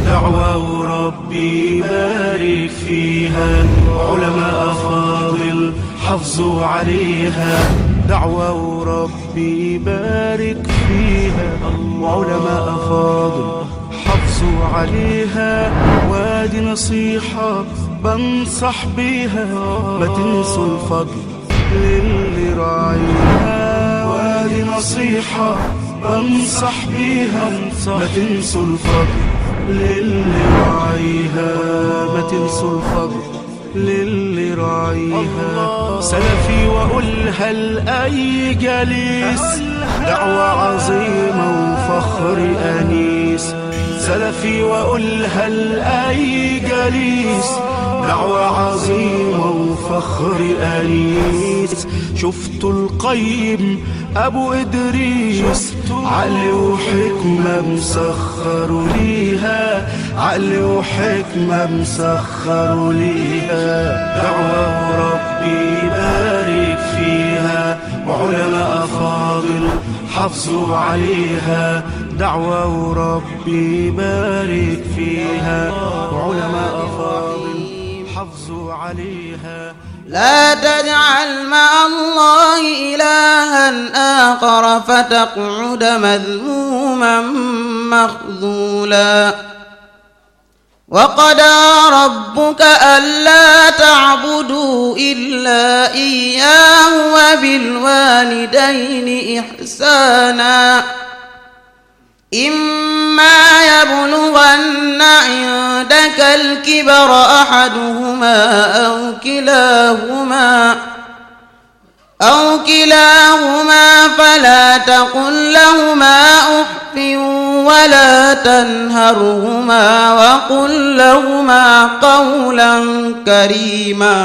دعوة ربي بارك فيها علماء فاضل حافظوا عليها دعوة ربي بارك فيها وعلماء فاضل حافظوا عليها وادي نصيحة بنصح بيها ما تنسوا الفضل للي راعيها وادي نصيحة بنصح بيها ما تنسوا الفضل للي راعيها ما تنسوا الفضل للي راعيها سلفي وأقولها لأي جليس دعوة عظيمة وفخر أنيس سلفي وأقولها لأي جليس دعوة عظيمة وفخر أنيس شفتوا القيم أبو إدريس عقل وحكمة مسخروا ليها عقل وحكمة مسخروا ليها دعوة ربي بارك فيها وعلماء فاضل حافظوا عليها دعوة ربي بارك فيها وعلماء فاضل حافظوا عليها لا تجعل مع الله إلها آخر فتقعد مذموما مخذولا وقضى ربك ألا تعبدوا إلا إياه وبالوالدين إحسانا إما يبلغن عندك الكبر أحدهما أو كلاهما أو كلاهما فلا تقل لهما أف ولا تنهرهما وقل لهما قولا كريما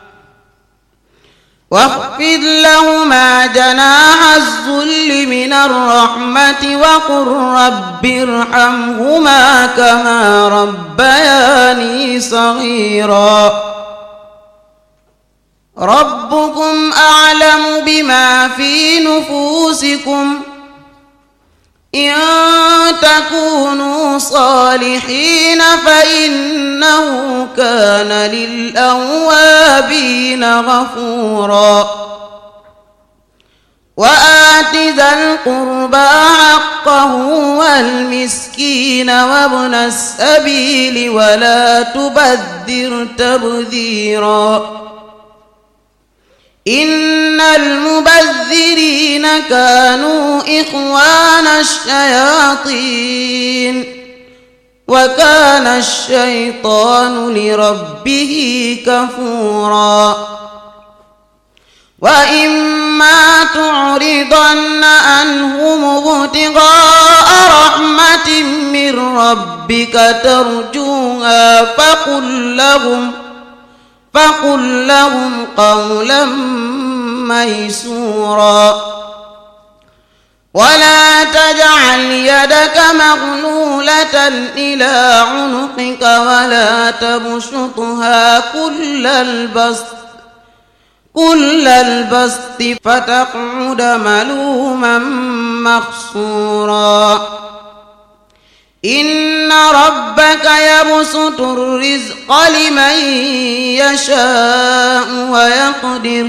واخفض لهما جناح الذل من الرحمة وقل رب ارحمهما كما ربياني صغيرا ربكم أعلم بما في نفوسكم إن تكونوا صالحين فإنه كان للأوابين غفورا وآت ذا القربى حقه والمسكين وابن السبيل ولا تبذر تبذيرا إن المبذرين كانوا إخوان الشياطين وكان الشيطان لربه كفورا وإما تعرضن عنهم ابتغاء رحمة من ربك ترجوها فقل لهم فقل لهم قولا ميسورا ولا تجعل يدك مغلولة إلى عنقك ولا تبسطها كل البسط كل البسط فتقعد ملوما مخصورا إن ربك يبسط الرزق لمن يشاء ويقدر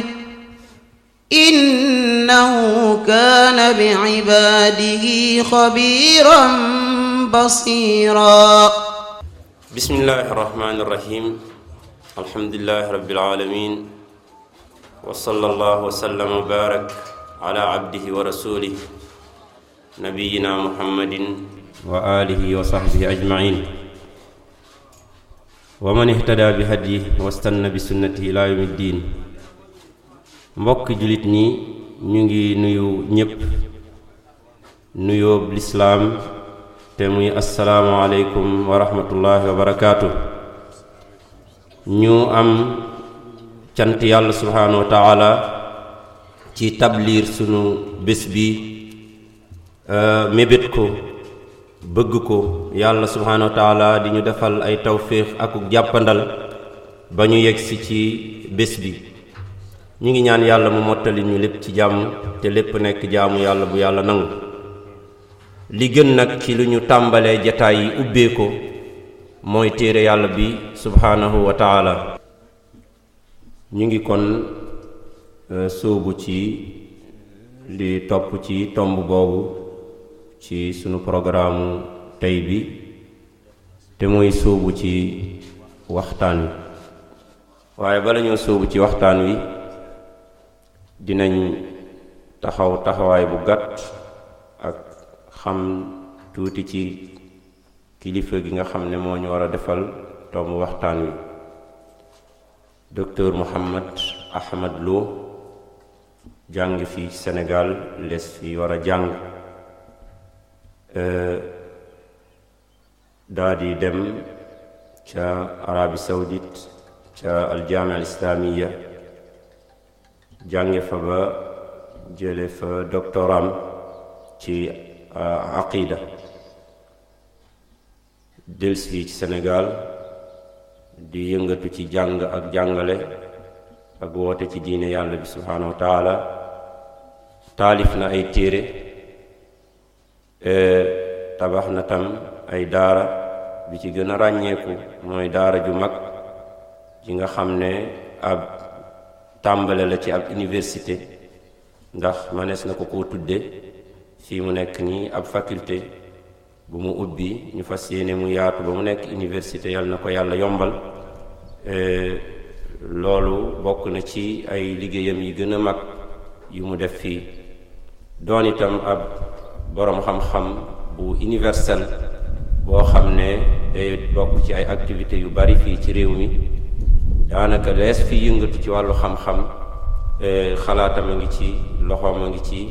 إنه كان بعباده خبيرا بصيرا بسم الله الرحمن الرحيم الحمد لله رب العالمين وصلى الله وسلم وبارك على عبده ورسوله نبينا محمد وآله وصحبه أجمعين ومن اهتدى بهديه واستنى بسنته إلى يوم الدين mbokk julit ñi ñu ngi nuyu ñépp nuyoob lislaam te muy asalaamualeykum wa rahmatullahi wa barakaatu ñu am cant yàlla subhaanahu wa taala ci tabliir sunu bés bi mébét ko bëgg ko yàlla subhaanahu wa taala di ñu defal ay tawféex akuk jàppandal ba ñu yegsi ci bés bi ñu ngi ñaan yàlla mu mottali ñu lépp ci jàmm te lépp nekk jaamu yàlla bu yàlla nangu li gën nag ci lu ñu tàmbalee jataay yi ubbee ko mooy téere yàlla bi subhaanahu wa taala ñu ngi kon sóobu ci li topp ci tomb boobu ci sunu programme tey bi te mooy sóobu ci waxtaan wi waaye bala ñoo sóobu ci waxtaan wi dinañ taxaw taxawaay bu gàtt ak xam tuuti ci kilifa gi nga xam ne moo ñu war a defal tomb waxtaan wi docteur Mouhammad Ahmad Lo jàng fi Sénégal les fi war a jàng daa di dem ca Arabie Saoudite ca aljaamia al islamiya jànge fa ba jële fa doctoram ci aqida dels fii ci Sénégal di yëngatu ci jàng ak jàngale ak woote ci diine yàlla bi subhaanahu wa taala taalif na ay téere tabax na tam ay daara bi ci gën a ràññeeku mooy daara ju mag ji nga xam ne ab tàmbale la ci ab université ndax manees na ko koo tudde fii mu nekk nii ab faculté bu mu ubbi ñu fas yéene mu yaatu ba mu nekk université yal na ko yàlla yombal loolu bokk na ci ay liggéeyam yi gën a mag yu mu def fii doon itam ab boroom xam-xam bu universel boo xam ne day bokk ci ay activités yu bari fii ci réew mi daanaka lees fi yëngatu ci wàllu xam-xam xalaatam a ngi ci loxoom a ngi ci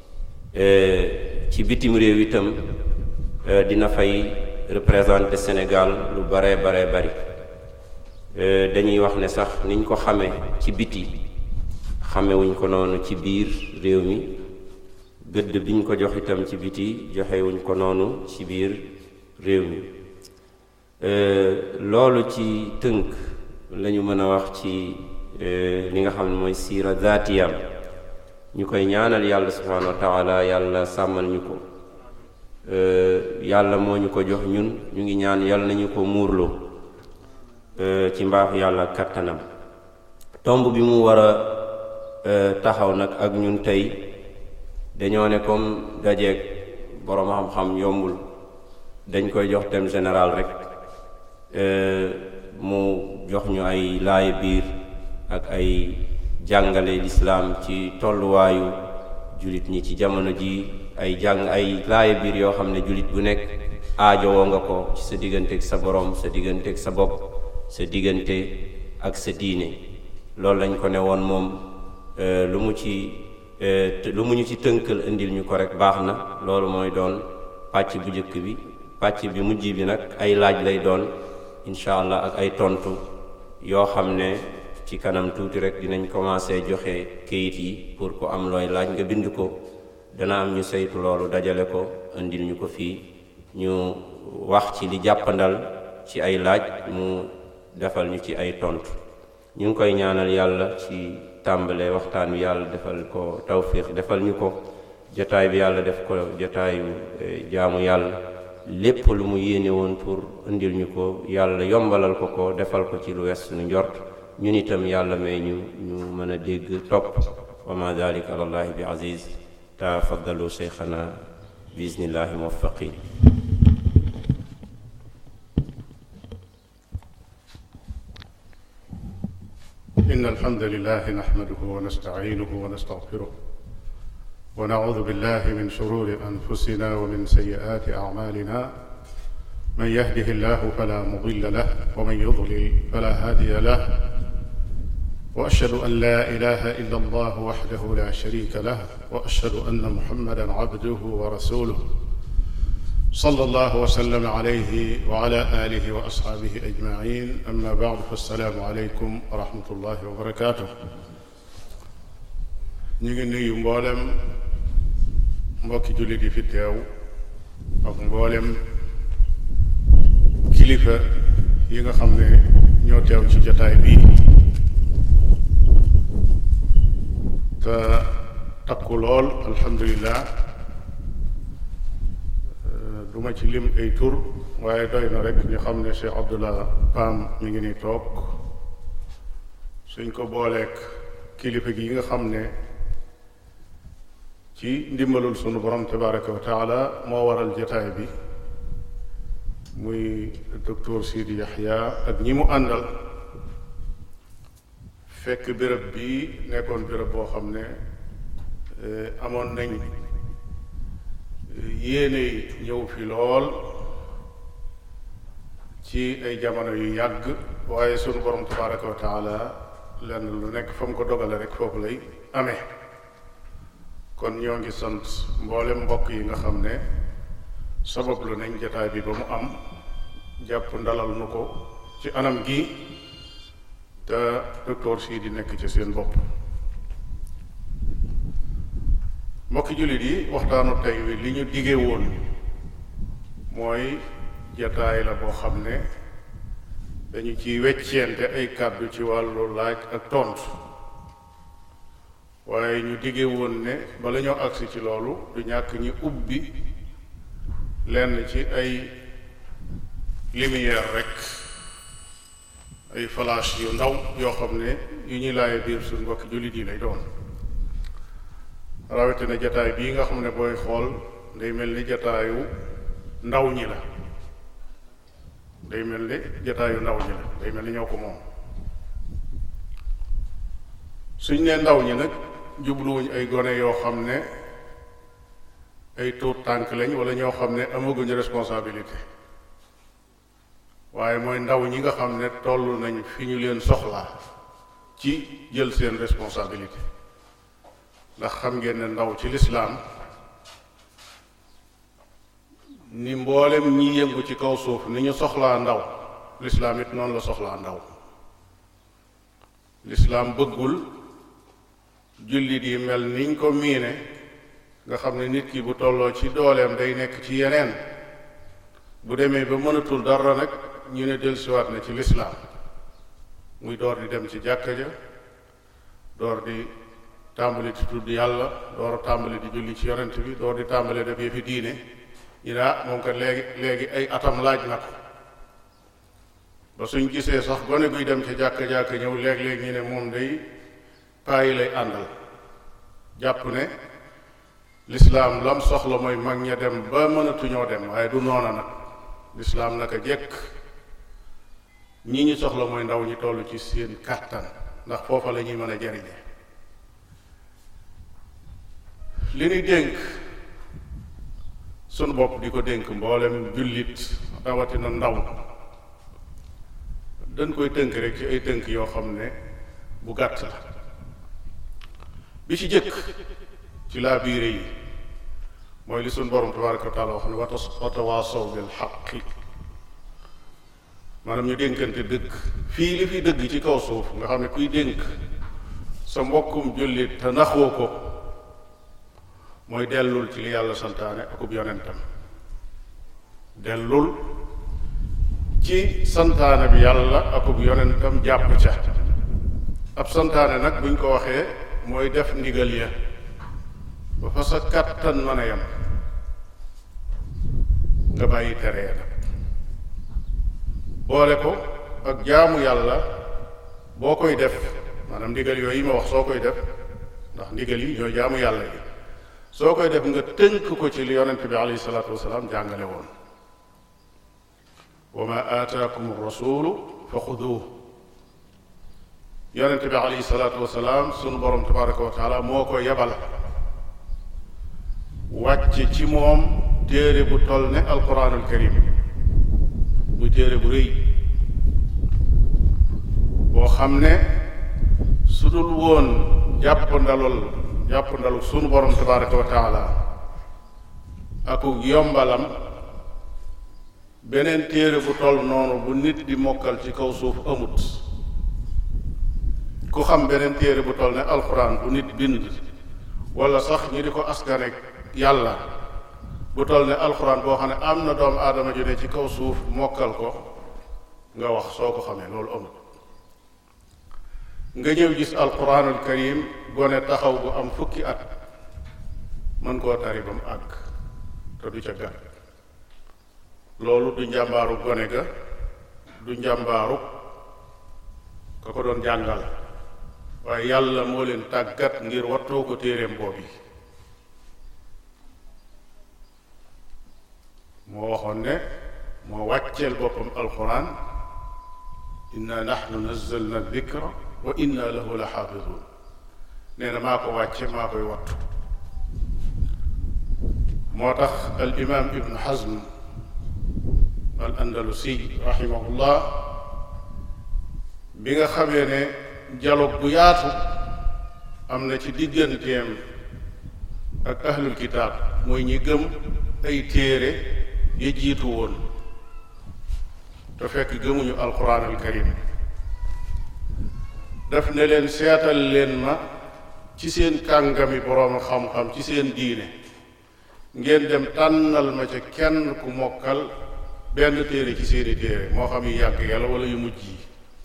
ci bitim réew itam dina fay représenter Sénégal lu bare bare bari dañuy wax ne sax niñ ko xamee ci biti xamewuñ ko noonu ci biir réew mi gëdd biñ ko jox itam ci biti joxewuñ ko noonu ci biir réew mi loolu ci tënk lañu mën a wax ci li nga xam ne mooy siira zaatiyam ñu koy ñaanal yàlla subhanahu wa taala yàlla sàmmal ñu ko yàlla moo ñu ko jox ñun ñu ngi ñaan yàlla nañu ko muurloo ci mbaaxu yàlla kattanam tomb bi mu war a taxaw nag ak ñun tey dañoo ne comme dajeeg boroom xam-xam yombul dañ koy jox thème général rek mu jox ñu ay laaye biir ak ay jàngale lislaam ci tolluwaayu jullit ñi ci jamono ji ay jàng ay laaye biir yoo xam ne jullit bu nekk aajowoo nga ko ci sa digganteeg sa borom sa digganteeg sa bopp sa diggante ak sa diine loolu lañ ko ne woon moom lu mu ci lu mu ñu ci tënkal indil ñu ko rek baax na loolu mooy doon pàcc bu njëkk bi pàcc bi mujj bi nag ay laaj lay doon incha allah ak ay tontu yoo xam ne ci kanam tuuti rek dinañ commencé joxe kayit yi pour ko am looy laaj nga bind ko dana am ñu saytu loolu dajale ko indil ñu ko fii ñu wax ci li jàppandal ci ay laaj mu defal ñu ci ay tontu ñu ngi koy ñaanal yàlla ci tàmbale waxtaan wi yàlla defal ko tawfiq defal ñu ko jotaay bi yàlla def ko jotaayu jaamu yàlla lépp lu mu yéene woon pour indil ñu ko yàlla yombalal ko ko defal ko ci lu wes suñu njort ñun itam yàlla may ñu ñu mën a dégg topp wa ma dalika alallahi bi aziz tafaddalu cheikhana bismillahi muwaffaqin إن الحمد لله نحمده ونستعينه ونستغفره ونعوذ بالله من شرور أنفسنا ومن سيئات أعمالنا من يهده الله فلا مضل له ومن يضلل فلا هادي له وأشهد أن لا إله إلا الله وحده لا شريك له وأشهد أن محمدا عبده ورسوله صلى الله وسلم عليه وعلى آله وأصحابه أجمعين أما بعد فالسلام عليكم ورحمة الله وبركاته ñu ngi nuyu mboolem mbokki jullit yi fi teew ak mboolem kilifa yi nga xam ne ñoo teew ci jotaay bii te takku lool alhamdulilah duma ci lim ay tur waaye doy na rek ñu xam ne Cheikh Abdullah Pam mi ngi ni toog suñ ko booleek kilifa gi nga xam ne ci ndimbalul sunu borom tabaraka wa taala moo waral jataay bi muy docteur Sidi Yaxya ak ñi mu àndal fekk béréb bi nekkoon béréb boo xam ne amoon nañ yéene ñëw fi lool ci ay jamono yu yàgg waaye sunu borom tabaraka wa taala lenn lu nekk fa mu ko dogale rek foofu lay amee kon ñoo ngi sant mboolem mbokk yi nga xam ne sabab lu nañ jataay bi ba mu am jàpp ndalal nu ko ci anam gi te docteur sii di nekk ci seen bopp mbokki jullit yi waxtaanu tey wi li ñu digee woon mooy jataay la boo xam ne dañu ciy weccente ay kàddu ci wàllu laaj ak tontu waaye ñu digee woon ne bala ñoo agsi ci loolu du ñàkk ñi ubbi lenn ci ay lumière rek ay flash yu ndaw yoo xam ne yu ñuy laaye biir suñ mbokki jullit yi lay doon rawatina jataay bii nga xam ne booy xool day mel ni jataayu ndaw ñi la day mel ni jataayu ndaw ñi la day mel ni ñoo ko moom suñ ne ndaw ñi nag jubluwuñ ay gone yoo xam ne ay tuut tànk lañ wala ñoo xam ne amaguñu responsabilité waaye mooy ndaw ñi nga xam ne toll nañ fi ñu leen soxlaa ci jël seen responsabilité ndax xam ngeen ne ndaw ci lislaam ni mboolem ñi yëngu ci kaw suuf ni ñu soxlaa ndaw lislaam it noonu la soxlaa ndaw lislaam bëggul jullit yi mel niñ ko miine nga xam ne nit ki bu tolloo ci dooleem day nekk ci yeneen bu demee ba mënatul dara nag ñu ne dellusiwaat na ci lislaam muy door di dem ci jàkka ja door di tàmbali di tudd yàlla door a tàmbali di julli ci yonent bi door di tàmbali def yëfi diine ñu ne ah moom kat léegi léegi ay atam laaj na ko ba suñ gisee sax gone guy dem ci jàkka jàkka ñëw léeg-léeg ñu ne moom day paayi lay àndal jàpp ne lislaam lam soxla mooy mag ña dem ba mënatuñoo dem waaye du noona nag lislaam naka jekk ñi ñu soxla mooy ndaw ñi toll ci seen kàttan ndax foofa la ñuy mën a jariñe li ñuy dénk sunu bopp di ko dénk mboolem jullit rawatina ndaw dañ koy tënk rek ci ay tënk yoo xam ne bu gàtt la bi ci jëkk ci laa biire yi mooy li sunu borom tabaraka wa taala wax ne wa tawaasaw bil xaqi maanaam ñu dénkante dëgg fii li fi dëgg ci kaw suuf nga xam ne kuy dénk sa mbokkum jullit te naxoo ko mooy dellul ci li yàlla santaane akub yonentam dellul ci santaane bi yàlla akub yonentam jàpp ca ab santaane nag buñ ko waxee mooy def ndigal ya ba fa sa kàttan mën a yem nga bàyyi tere ya nag boole ko ak jaamu yàlla boo koy def maanaam ndigal yooyu yi ma wax soo koy def ndax ndigal yi ñooy jaamu yàlla yi soo koy def nga tënk ko ci li yonente bi alayhi salaatu wasalaam jàngale woon wa ma aataakum rasulu fa xuduuh yonente bi alayhi salaatu wasalaam sunu borom tabaraka wa taala moo ko yebal wàcc ci moom téere bu toll ne alquranul karim muy téere bu rëy boo xam ne su dul woon jàpp ndalul jàpp ndalu sunu borom tabaraka wa taala aku yombalam beneen téere bu toll noonu bu nit di mokkal ci kaw suuf amut ku xam beneen téere bu toll ne alxuraan bu nit bind wala sax ñu di ko askane yàlla bu toll ne alxuraan boo xam ne am na doomu aadama ju ne ci kaw suuf mokkal ko nga wax soo ko xamee loolu amut nga ñëw gis alquranul karim gone taxaw bu am fukki at mën koo tari ba mu àgg te du ca gàtt loolu du njàmbaaru gone ga du njàmbaaru ka ko doon jàngal waaye yàlla moo leen tàggat ngir wattoo ko téereem boobu moo waxoon ne moo wàcceel boppam alquran inna nahnu nazzalna dikra wa inna lahu la xaafidun nee na maa ko wàcce maa koy wattu moo tax al imam ibnu hazm al andalusi rahimahullah bi nga xamee ne dialogue bu yaatu am na ci digganteem ak ahlul kitaab mooy ñi gëm ay téere ya jiitu woon te fekk gëmuñu alquran al karim daf ne leen seetal leen ma ci seen kàngami boroom xam-xam ci seen diine ngeen dem tànnal ma ca kenn ku mokkal benn téere ci seeni téere moo xam yu yàgg yàlla wala yu mujj yi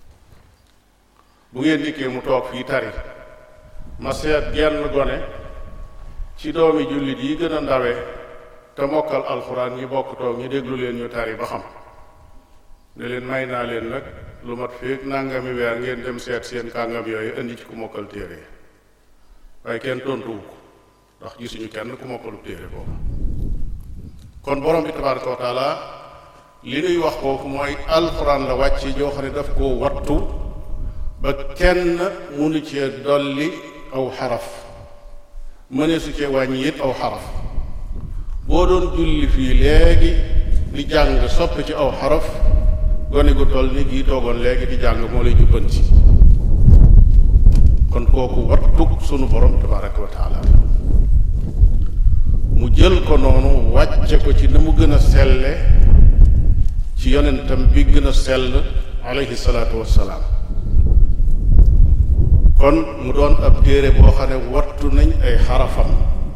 bu ngeen dikkee mu toog fii tari ma seet genn gone ci doomi jullit yi gën a ndawe te mokkal alxuraan ñi bokk toog ñu déglu leen ñu tari ba xam ne leen may naa leen nag lu mat feek nangami weer ngeen dem seet seen kàngam yooyu indi ci ku mokkal téere waaye kenn tontuwu ko ndax gisuñu kenn ku mokkalu téere boobu kon borom bi tabaraka wa taala li nuy wax foofu mooy alxuraan la wàcce joo xam ne daf koo wattu ba kenn munu cee dolli aw xaraf mënee su cee wàññi it aw xaraf boo doon julli fii léegi di jàng sopp ci aw xaraf gone gu toll ni gii toogoon léegi di jàng moo lay jubbanti kon kooku wattuk sunu borom tabaraka wa taala mu jël ko noonu wàcce ko ci na mu gën a selle ci yonentam bi gën a sell alayhi salaatu wassalaam kon mu doon ab téere boo xam ne wattu nañ ay xarafam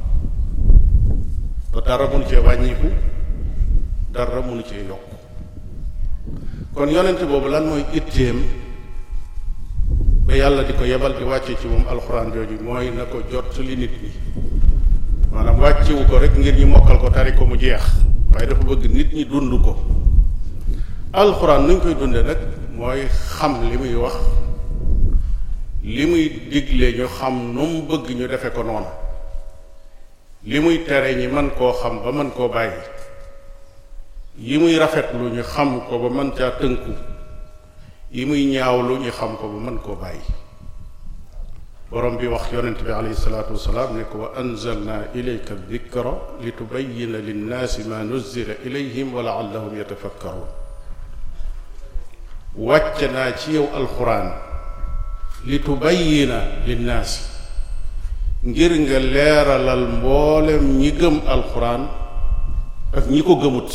te dara mënu cee wàññiku dara mënu cee yokk kon yonent boobu lan mooy itteem ba yàlla di ko yebal di wàcce ci moom alxuraan jooju mooy na ko jot li nit ñi maanaam wàccewu ko rek ngir ñu mokkal ko tari ko mu jeex waaye dafa bëgg nit ñi dund ko alxuraan nuñ koy dunde nag mooy xam li muy wax li muy digle ñu xam nu mu bëgg ñu defe ko noonu li muy tere ñi mën koo xam ba mën koo bàyyi yi muy rafetlu ñu xam ko ba mën caa tënku yi muy ñaawlu ñu xam ko ba mën koo bàyyi borom bi wax yonent bi alayhi salaatu wasalaam ne ko wa anzalna ilayka dikra li tubayina linnaasi ma nuzila ilayhim wa laallahum yatafakkaruun wàcce naa ci yow alxuraan li tubayina linnaasi ngir nga leeralal mboolem ñi gëm alxuraan ak ñi ko gëmut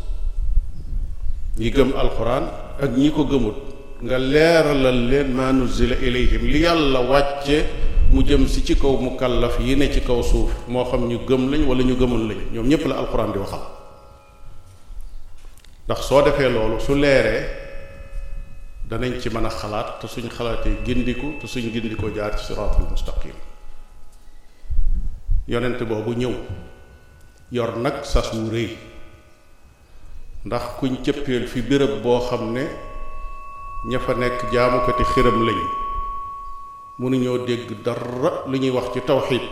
ñi gëm alxuraan ak ñi ko gëmut nga leeralal leen maa nuzila ilayhim li yàlla wàcce mu jëm si ci kaw mukallaf yi ne ci kaw suuf moo xam ñu gëm lañ wala ñu gëmul lañ ñoom ñépp la alxuraan di waxal ndax soo defee loolu su leeree danañ ci mën a xalaat te suñ xalaatee gindiku te suñ gindikoo jaar ci siraatul mustaqim yonent boobu ñëw yor nag sas wu rëy ndax kuñ cëppeel fi béréb boo xam ne ña fa nekk jaamukati xiram lañ mënuñoo dégg dara lu ñuy wax ci tawxiid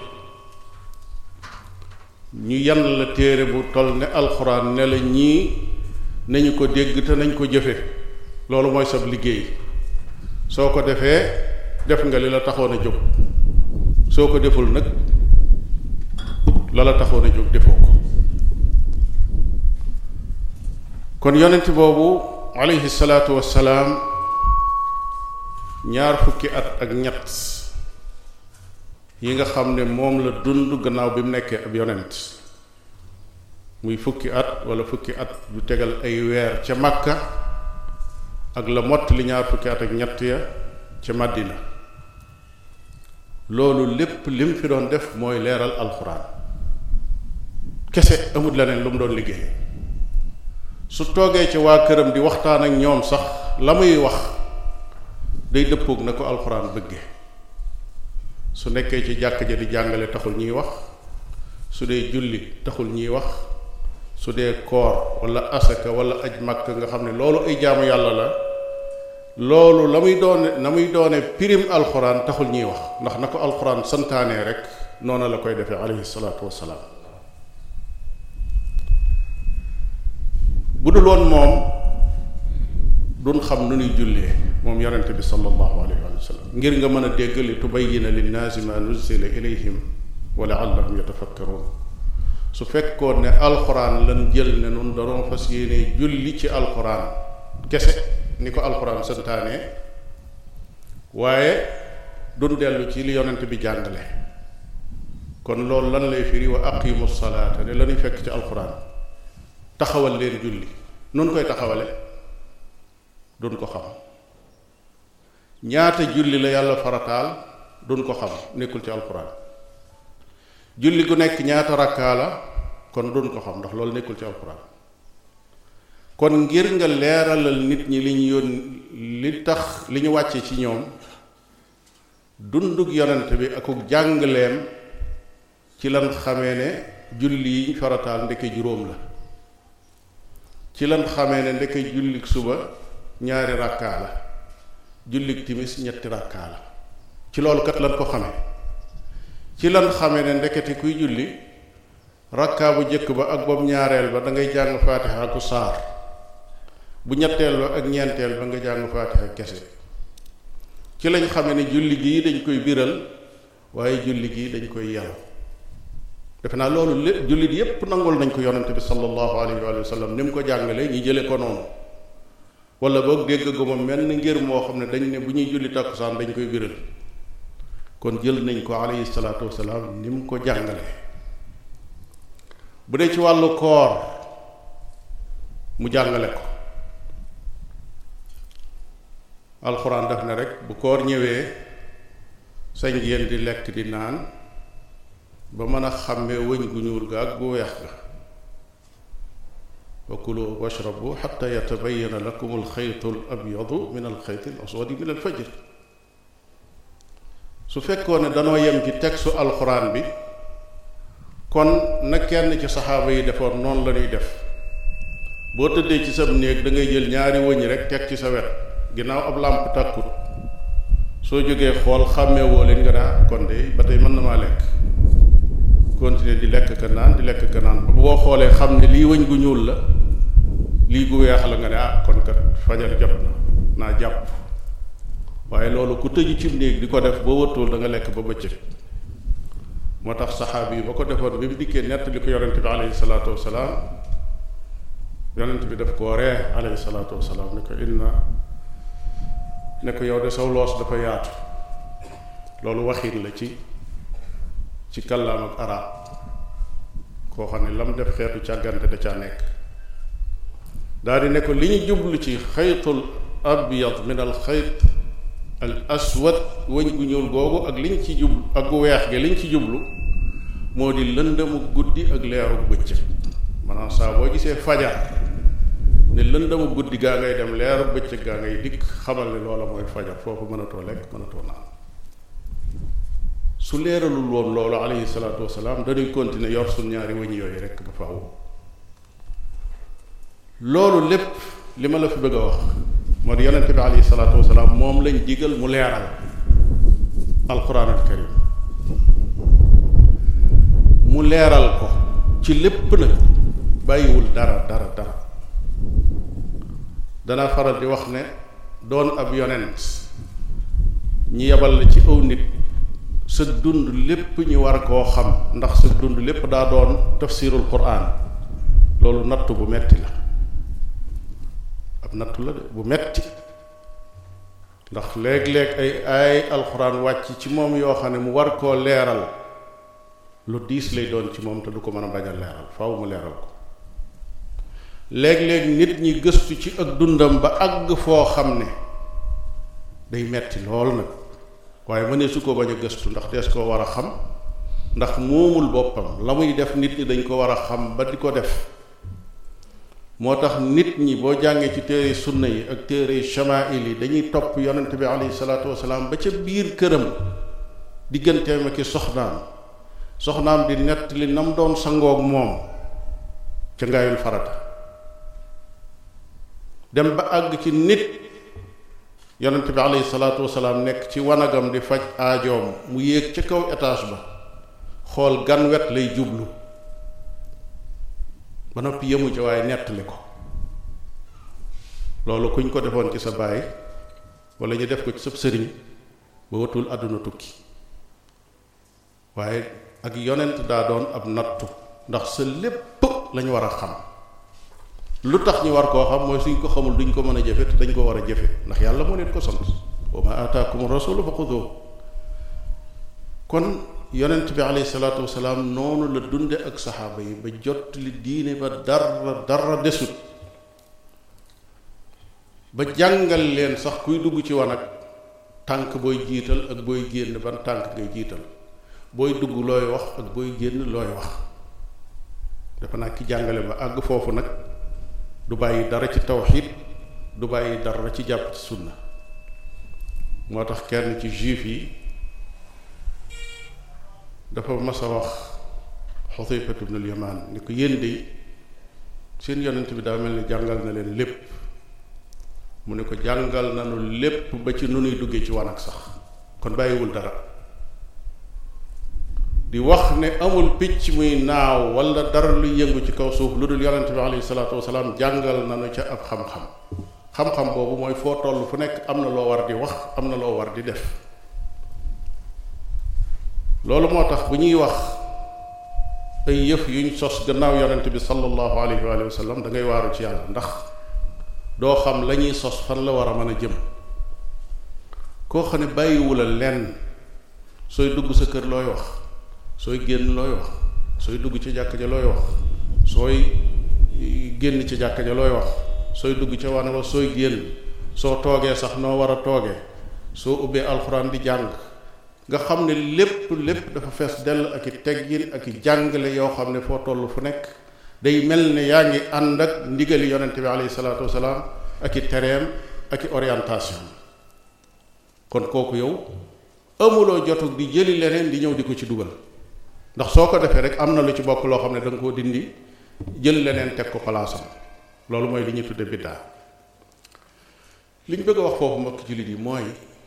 ñu yan la téere bu toll ne alxuraan ne la ñii nañu ko dégg te nañ ko jëfe loolu mooy sab liggéey soo ko defee def nga li la taxoon a jóg soo ko deful nag la la taxoon a jóg defoo ko kon yonent boobu alayhi salaatu wassalaam ñaar fukki at ak ñett yi nga xam ne moom la dund gannaaw bi mu nekkee ab yonent muy fukki at wala fukki at du tegal ay weer ca Makka ak la mott li ñaar fukki at ak ñett ya ca Madina loolu lépp lim fi doon def mooy leeral alxuraan kese amut leneen lu mu doon liggéey su toogee ci waa këram di waxtaan ak ñoom sax la muy wax day dëppoog na ko alxuraan bëgge su nekkee ci jàkk ja di jàngale taxul ñuy wax su dee julli taxul ñuy wax su dee koor wala asaka wala aj makka nga xam ne loolu ay jaamu yàlla la loolu la muy doone na muy doone pirim alxuraan taxul ñuy wax ndax na ko alxuraan santaanee rek noonu la koy defee alayhi salaatu wassalaam bu dul woon moom duñ xam nu ñuy jullee moom yonente bi sallallahu alayhi wa sallam ngir nga mën a dégg li tubayyina linnaasi ma nuzila ilayhim wa laallahum yatafakkaruun su fekkoon ne alxuraan lan jël ne nun danoo fas yéene julli ci alxuraan kese ni ko alxuraan santaane waaye duñ dellu ci li yonent bi jàngale kon loolu lan lay firi wa aqimu salaata ne lañuy fekk ci alxuraan taxawal leen julli nun koy taxawale duñ ko xam ñaata julli la yàlla farataal duñ ko xam nekkul ci alxuraan julli gu nekk ñaata rakkaa la kon duñ ko xam ndax loolu nekkul ci alxuraan kon ngir nga leeralal nit ñi li ñu yónni li tax li ñu wàcce ci ñoom dundug yonent bi akuk jàngaleem ci lan xamee ne julli yi farataal ndeke juróom la ci lan xamee ne ndeke jullik suba ñaari rakkaa la jullik timis ñetti rakkaa la ci loolu kat lan ko xamee ci lan xamee ne ndekete kuy julli rakkaa bu jëkk ba ak boobu ñaareel ba da ngay jàng faatiha ku saar bu ñetteel ba ak ñeenteel ba nga jàng faatiha kese ci lañ xamee ne julli gii dañ koy biral waaye julli gii dañ koy yaru defe naa loolu lépp jullit yépp nangul nañ ko yonente bi sallallahu alayhi wa sallam ni mu ko jàngale ñi jële ko noonu wala boog dégg gu ma mel ni ngir moo xam ne dañ ne bu ñuy julli takkusaan dañ koy biral kon jël nañ ko alayhi salaatu wasalaam ni mu ko jàngale bu dee ci wàllu koor mu jàngale ko alxuraan daf ne rek bu koor ñëwee sañ ngeen di lekk di naan ba mën a xàmmee wëñ gu ñuul ga ak gu weex ga wa kulu washrabu xatta yatabayana lakum alxaytu al abyadu min alxayti al aswadi min alfajr su fekkoon ne danoo yem ci textu alxuraan bi kon na kenn ci saxaaba yi defoon noonu la ñuy def boo tëddee ci sab néeg da ngay jël ñaari wëñ rek teg ci sa wet ginnaaw ab làmp tàkkut soo jógee xool xàmmee woo leen nga naa kon de ba tey mën na maa lekk continuer di lekk ka naan di lekk ka naan ba boo xoolee xam ne lii wëñ gu ñuul la lii gu weex la nga ne ah kon kat fajar jot na naa jàpp waaye loolu ku tëju ci néeg di ko def boo wëttuwul da nga lekk ba bëccëg moo tax saxaabi yi ba ko defoon bi mu dikkee nett li ko yonent bi alayhi salaatu wasalaam yonent bi daf koo ree alayhi salaatu wasalaam ne ko inna ne ko yow de saw loos dafa yaatu loolu waxin la ci ci kàllaam ak arab koo xam ne lam def xeetu càggante da caa nekk daal di ne ko li ñu jublu ci xaytul abyad min al xayt al aswad wëñ gu ñuul googu ak liñ ci jublu ak gu weex gi liñ ci jublu moo di lëndëmu guddi ak leeru bëccëg maanaam saa boo gisee fajar ne lëndëmu guddi gaa ngay dem leeru bëccëg gaa ngay dikk xamal ne loola mooy fajar foofu mënatoo lekk mënatoo naan su leeralul woon loolu alayhi salaatu wasalaam dañuy continuer yor suñ ñaari wëñ yooyu rekk ba faaw loolu lépp li ma la fi bëgg a wax moo di yonente bi alayhi salaatu wasalaam moom lañ digal mu leeral alquran al karim mu leeral ko ci lépp nag bàyyiwul dara dara dara dana faral di wax ne doon ab yonent ñi yebal la ci aw nit sa dund lépp ñu war koo xam ndax sa dund lépp daa doon tafsirul quran loolu nattu bu metti la ab nattu la de bu metti ndax léeg-léeg ay ay alxuraan wàcc ci moom yoo xam ne mu war koo leeral lu diis lay doon ci moom te du ko mën a bañ a leeral faaw mu leeral ko léeg-léeg nit ñi gëstu ci ak dundam ba àgg foo xam ne day metti lool nag waaye mënee su ko bañ a gëstu ndax dees koo war a xam ndax moomul boppam la muy def nit ñi dañ ko war a xam ba di ko def moo tax nit ñi boo jàngee ci téere sunna yi ak téere shamail yi dañuy topp yonent bi alayhi salaatu wasalaam ba ca biir këram digganteem ak i soxnaam soxnaam di nett li nam doon sangoog moom ca ngaayul farata dem ba àgg ci nit yonent bi alayhi salaatu wasalaam nekk ci wanagam di faj aajoom mu yéeg ca kaw étage ba xool gan wet lay jublu ba noppi yemu ca waaye nettali ko loolu kuñ ko defoon ci sa baay wala ñu def ko ci sab sëriñ ba watul àdduna tukki waaye ak yonent daa doon ab nattu ndax sa lépp lañu war a xam lu tax ñu war koo xam mooy suñ ko xamul duñ ko mën a jëfe te dañ ko war a jëfe ndax yàlla moo leen ko sant wa ma ataakum rasulu fa xuduhu kon yonent bi alayhi salaatu wasalaam noonu la dunde ak saxaaba yi ba jot li diine ba dara dara desut ba jàngal leen sax kuy dugg ci wanag tànk booy jiital ak booy génn ban tànk ngay jiital booy dugg looy wax ak booy génn looy wax dafa naa ki jàngale ba àgg foofu nag du bàyyi dara ci tawxiid du bàyyi dara ci jàpp ci sunna moo tax kenn ci juif yi dafa mas a wax Xusayfatu ibnul Yamaan ni ko yéen de seen yonent bi daa mel ni jàngal na leen lépp mu ne ko jàngal nanu lépp ba ci nu nuy duggee ci wanag sax kon bàyyiwul dara di wax ne amul picc muy naaw wala dara luy yëngu ci kaw suuf lu dul yonent bi alayhi salaatu wasalaam jàngal nanu ca ab xam-xam xam-xam boobu mooy foo toll fu nekk am na loo war di wax am na loo war di def loolu moo tax bu ñuy wax ay yëf yuñ sos gannaaw yonent bi sallallahu alayhi wa sallam da ngay waaru ci yàlla ndax doo xam la ñuy sos fan la war a mën a jëm koo xam ne bàyyiwula lenn sooy dugg sa kër looy wax sooy génn looy wax sooy dugg ci jàkka ja looy wax sooy génn ci jàkka ja looy wax sooy dugg ca wane wa sooy génn soo toogee sax noo war a toogee soo ubbee alxuraan di jàng nga xam ne lépp lépp dafa fees dell ak i teggin ak i jàngale yoo xam ne foo toll fu nekk day mel ne yaa ngi ànd ak ndigali yonente bi alayhi salaatu wasalaam ak i tereem ak i orientation kon kooku yow amuloo jotug di jëli leneen di ñëw di ko ci dugal ndax soo ko defee rek am na lu ci bokk loo xam ne da nga koo dindi jël leneen teg ko palaasam loolu mooy li ñuy tudde biddaa li ñu bëgg a wax foofu mbokk jullit yi mooy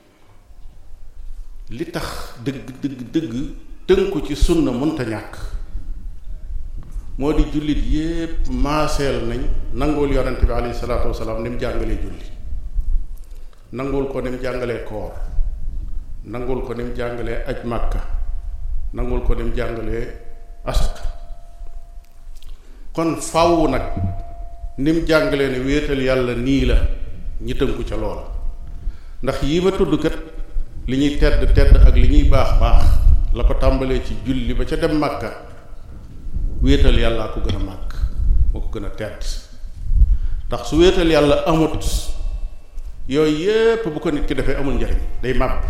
li tax dëgg dëgg dëgg tënku ci sunna mënta ñàkk moo di jullit yépp maaseel nañ nanguwul yonent bi alayhi salaatu wasalaam ni mu jàngalee julli nanguwul ko ni mu jàngalee koor nanguwul ko ni mu jàngalee aj màkka nanguwul ko ni mu jàngalee asaka kon fàww nag ni mu jàngalee ne wéetal yàlla nii la ñi tënku ca loola ndax yii ma tudd kat li ñuy tedd tedd ak li ñuy baax baax la ko tàmbalee ci julli ba ca dem màkka wéetal yàllaa ko gën a màgg moo ko gën a tedd ndax su wéetal yàlla amut yooyu yépp bu ko nit ki defee amul njariñ day màbb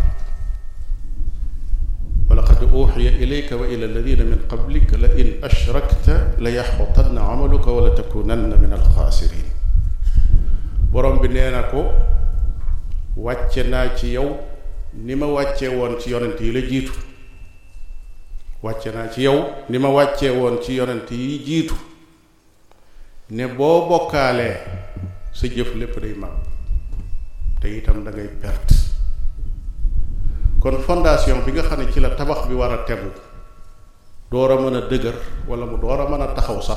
wa laqad uxiya ilayka wa ila alladina min qablik la in ashrakta la yaxbatanna amaluka wala takunanna min alxaasirin borom bi nee na ko wàcce naa ci yow ni ma wàccee woon ci yonent yi la jiitu wàcce naa ci yow ni ma wàccee woon ci yonent yi jiitu ne boo bokkaalee sa jëf lépp day mag te itam da ngay perte kon fondation bi nga xam ne ci la tabax bi war a tegu door a mën a dëgër wala mu door a mën a taxaw sax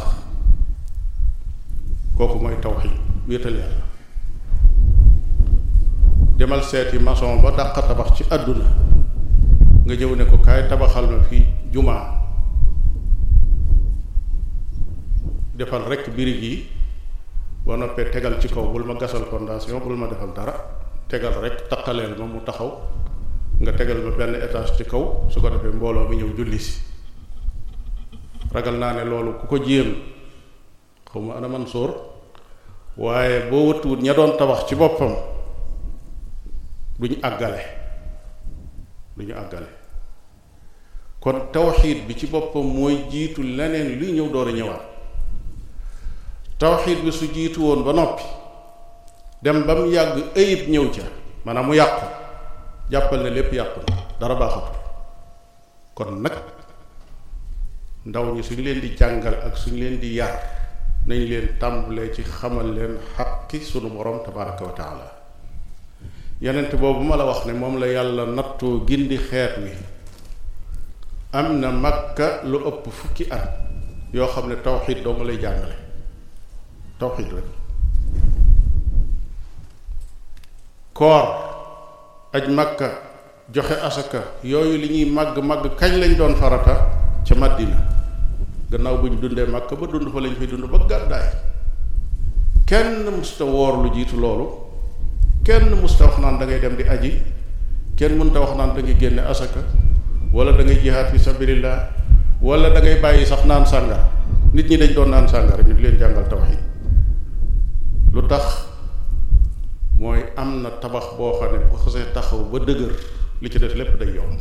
kooku mooy tawxiid wéetal yàlla demal seeti maçon ba dàq tabax ci àdduna nga ñëw ne ko kaay tabaxal ma fii jumaa defal rekk birig yi boo noppee tegal ci kaw bul ma gasal fondation bul ma defal dara tegal rekk taqaleel ma mu taxaw nga tegal ma benn étage ci kaw su ko defee mbooloo mi ñëw julli si ragal naa ne loolu ku ko jéem xaw ma ana man sóor waaye boo wëttuwut ña doon tabax ci boppam duñu àggale duñu àggale kon tawxiid bi ci boppam mooy jiitu leneen luy ñëw door a ñëwaat tawxiid bi su jiitu woon ba noppi dem ba mu yàgg ayib ñëw ca maanaam mu yàqu jàppal ne lépp yàqu na dara baaxatul kon nag ndaw ñi suñ leen di jàngal ak suñ leen di yar nañ leen tàmbalee ci xamal leen xaqi sunu borom tabaraka wa taala yonent boobu ma la wax ne moom la yàlla nattoo gindi xeet wi am na makka lu ëpp fukki at yoo xam ne tawxid doo nga lay jàngale tawxid rek koor aj makka joxe asaka yooyu li ñuy màgg màgg kañ lañ doon farata ca Madina gannaaw bu ñu dundee makka ba dund fa lañ fay dund ba gàddaay kenn musta woor lu jiitu loolu kenn musta wax naan da ngay dem di aji kenn mënta wax naan da ngay génne asaka wala da ngay jihaad fi sabilillah wala da ngay bàyyi sax naan sàngara nit ñi dañ doon naan sàngara ñu di leen jàngal tawxid lu tax mooy am na tabax boo xam ne bu xasee taxaw ba dëgër li ci des lépp day yomb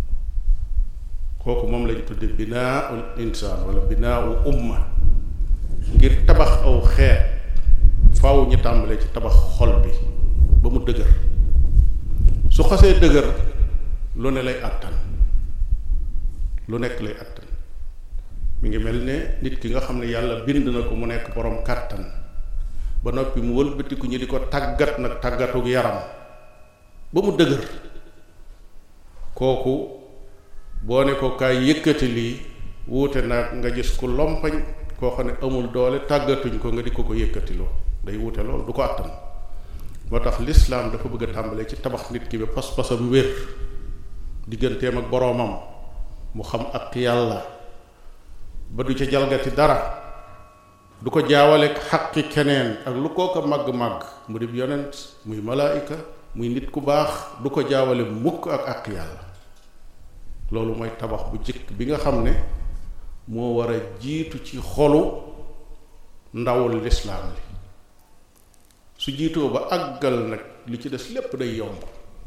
kooku moom lañ tudde binaaul insaan wala binaaul umma ngir tabax aw xeet faaw ñu tàmbalee ci tabax xol bi ba mu dëgër su xasee dëgër lu ne lay àttan lu nekk lay àttan mi ngi mel ne nit ki nga xam ne yàlla bind na ko mu nekk borom kàttan ba noppi mu wëlbatiku ñu di ko tàggat nag tàggatuk yaram ba mu dëgër kooku boo ne ko kaay yëkkati lii wuute nag nga gis ku lompañ koo xam ne amul doole tàggatuñ ko nga di ko ko yëkkatiloo day wuute loolu du ko àttan moo tax lislaam dafa bëgg a tàmbalee ci tabax nit ki ba pas-pasam wér digganteem ak boroomam mu xam ak yàlla ba du ca jalgati dara du ko jaawale xaqi keneen ak lu koo ko màgg-màgg mu di yonent muy malaayika muy nit ku baax du ko jaawale mukk ak ak yàlla loolu mooy tabax bu jëkk bi nga xam ne moo war a jiitu ci xolu ndawul lislaam li su jiitoo ba àggal nag li ci des lépp day yomb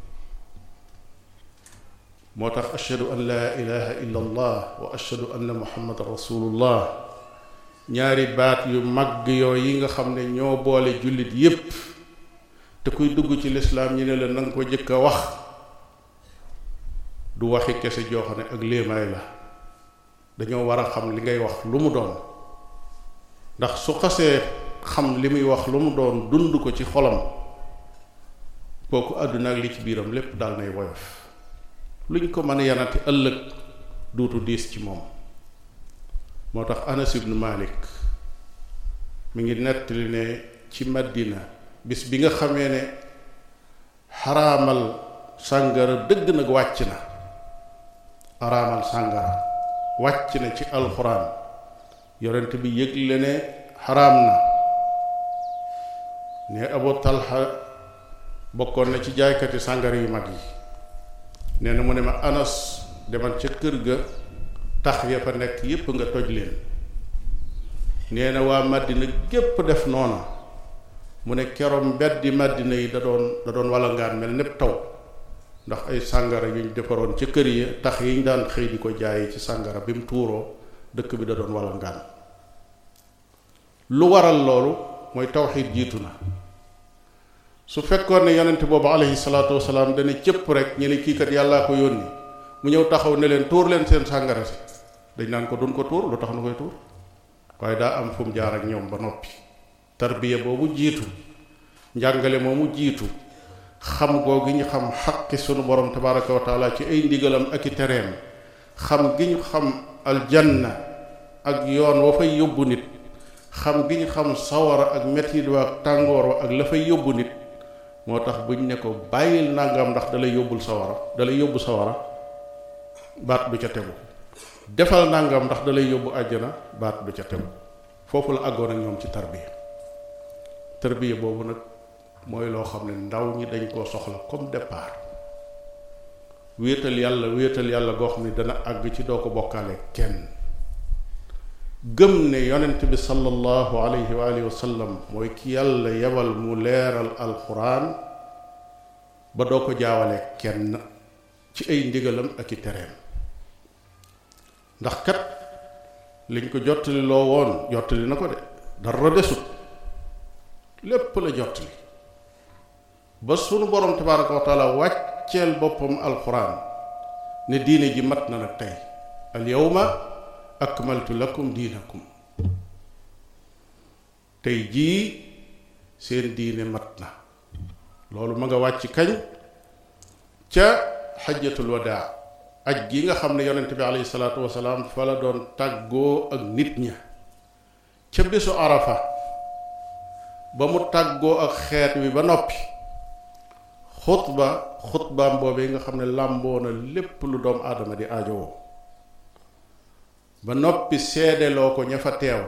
moo tax ashhadu an laa ilaha illa allah wa ashhadu anna muhammadan rasulullah ñaari baat yu mag yoo yi nga xam ne ñoo boole jullit yépp te kuy dugg ci lislaam ñi ne la nanga ko jëkk a wax du waxi kese joo xam ne ak léemaay la dañoo war a xam li ngay wax lu mu doon ndax su xasee xam li muy wax lu mu doon dund ko ci xolam kooku àdduna ak li ci biiram lépp dal nay woyof luñ ko mën a yanati ëllëg duutu diis ci moom moo tax Anas ibnu Malik mi ngi nettali ne ci Madina bis bi nga xamee ne xaraamal sàngara dëgg nag wàcc na xaraamal sàngara wàcc na ci alxuraan yonent bi yëgle ne xaraam na ne Abu Talha bokkoon na ci jaaykati sàngara yu mag yi nee na mu ne ma Anas demal ca kër ga tax ya fa nekk yépp nga toj leen nee na waa Madina gépp def noona mu ne keroom mbeddi Madina yi da doon da doon walangaan mel népp taw ndax ay sàngara yuñ defaroon ca kër yi tax yiñ daan xëy di ko jaayi ci sàngara bi mu tuuroo dëkk bi da doon walangaan lu waral loolu mooy tawxiid jiitu na su fekkoon ne yonent boobu alayhi salaatu wasalaam dana cëpp rek ñu ne kii kat yàllaa ko yónni mu ñëw taxaw ne leen tuur leen seen sàngara si dañ naan ko duñ ko tuur lu tax nu koy tuur waaye daa am fu mu jaar ak ñoom ba noppi tarbiya boobu jiitu njàngale moomu jiitu xam goo gi ñu xam xaqi sunu borom tabaraka wa taala ci ay ndigalam ak i tereem xam gi ñu xam aljanna ak yoon wa fay yóbbu nit xam gi ñu xam sawara ak metit wa ak tàngoor wa ak la fay yóbbu nit moo tax buñ ne ko bàyyil nangam ndax dalay yóbbul sawara dalay yóbbu sawara baat du ca tegu defal nangam ndax dalay yóbbu àjjana baat du ca tegu foofu la àggoon ak ñoom ci tarbiya tarbiya boobu nag mooy loo xam ne ndaw ñi dañ koo soxla comme départ wéetal yàlla wéetal yàlla goo xam ne dana àgg ci doo ko bokkaale kenn gëm ne yonent bi sallallahu alayhi wa alihi wa sallam mooy ki yàlla yebal mu leeral alxuraan ba doo ko jaawale kenn ci ay ndigalam ak i tereem ndax kat liñ ko jottali loo woon jottali na ko de dara desut lépp la jottali ba sunu borom tabaraka wa taala wàcceel boppam alxuraan ne diine ji mat na nag tey al yawma akmaltu lakum diinakum tey jii seen diine mat na loolu ma nga wàcc kañ ca xajjatul wadaa aj gi nga xam ne yonent bi alayhi salaatu wasalaam fa la doon tàggoo ak nit ña ca bésu arafa ba mu tàggoo ak xeet wi ba noppi xutba xutbaam boobee nga xam ne làmboo na lépp lu doom aadama di aajowoo ba noppi seedeloo ko ña fa teew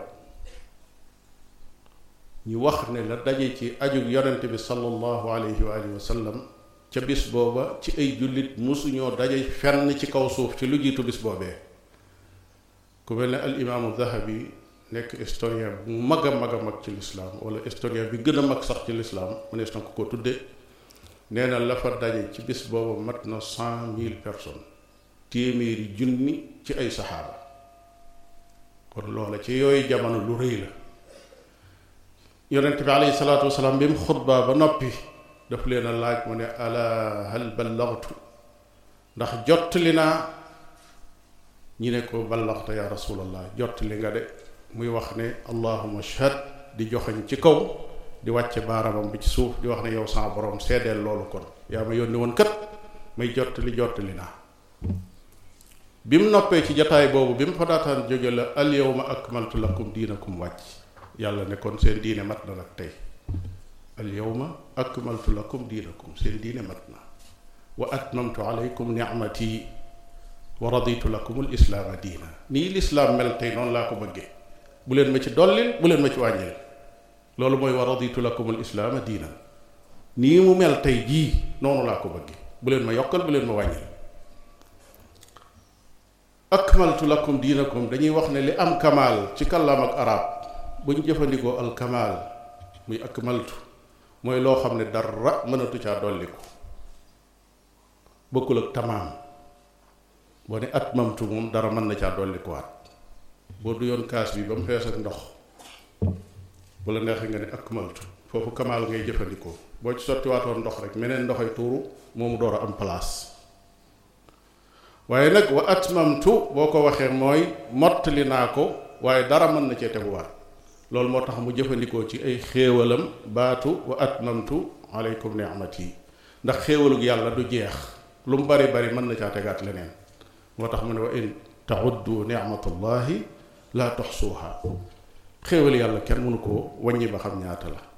ñu wax ne la daje ci ajug yonent bi sallallahu alayhi wa alihi wa sallam ca bis booba ci ay jullit musuñoo daje fenn ci kaw suuf ci lu jiitu bis boobee ku mel ne al imaamu dahabi nekk historien bu mag a mag a mag ci lislaam wala historien bi gën a mag sax ci lislaam mu nees na ko ko tudde nee na la fa daje ci bis booba mat na cent mille personnes téeméeri junni ci ay saxaaba kon loola ci yooyu jamono lu rëy la yonent bi alayhi salaatu wasalaam bi mu xutbaa ba noppi daf leen a laaj mu ne ala hal ballagtu ndax jottali naa ñi ne ko ballaxta ya rasulallah jottali nga de muy wax ne allahuma shahad di joxañ ci kaw di wàcce baaramam bi ci suuf di wax ne yow sama borom seedeel loolu kon yaa ma yónni woon kat may jottali jottali naa bi mu noppee ci jataay boobu bi mu fa daataan jóge la al yawma akmaltu lakum diinakum wàcc yàlla ne kon seen diine mat na nag tey al yawma akmaltu lakum diinakum seen diine mat na wa atmamtu alaykum nicmati wa raditu lakum al islaama diina nii lislaam mel tey noonu laa ko bëggee bu leen ma ci dollil bu leen ma ci wàññil loolu mooy wa raditu lakum al islaama diina nii mu mel tey jii noonu laa ko bëggee bu leen ma yokkal bu leen ma wàññil akmaltu lakum diinakum dañuy wax ne li am kamaal ci kàllaam ak arab bu ñu jëfandikoo al kamaal muy akmaltu mooy loo xam ne dara mënatu caa dolliku bokkul ak tamaam boo ne atmamtu moom dara mën na caa dollikuwaat boo du yoon kaas bi ba mu fees ak ndox bu la neexee nga ne akmaltu foofu kamaal ngay jëfandikoo boo ci sottiwaatoon ndox rek meneen ndoxay tuuru moomu door a am place waaye nag wa atmamtu boo ko waxee mooy mottali naa ko waaye dara mën na cee teguwaat loolu moo tax mu jëfandikoo ci ay xéewalam baatu wa atmamtu aleykum ni'mati ndax xéewalug yàlla du jeex lu mu bari bari mën na caa tegaat leneen moo tax mu ne wa in tauddu nicmatallahi laa toxsuuha xéewal yàlla kenn mënu koo wàññi ba xam ñaata la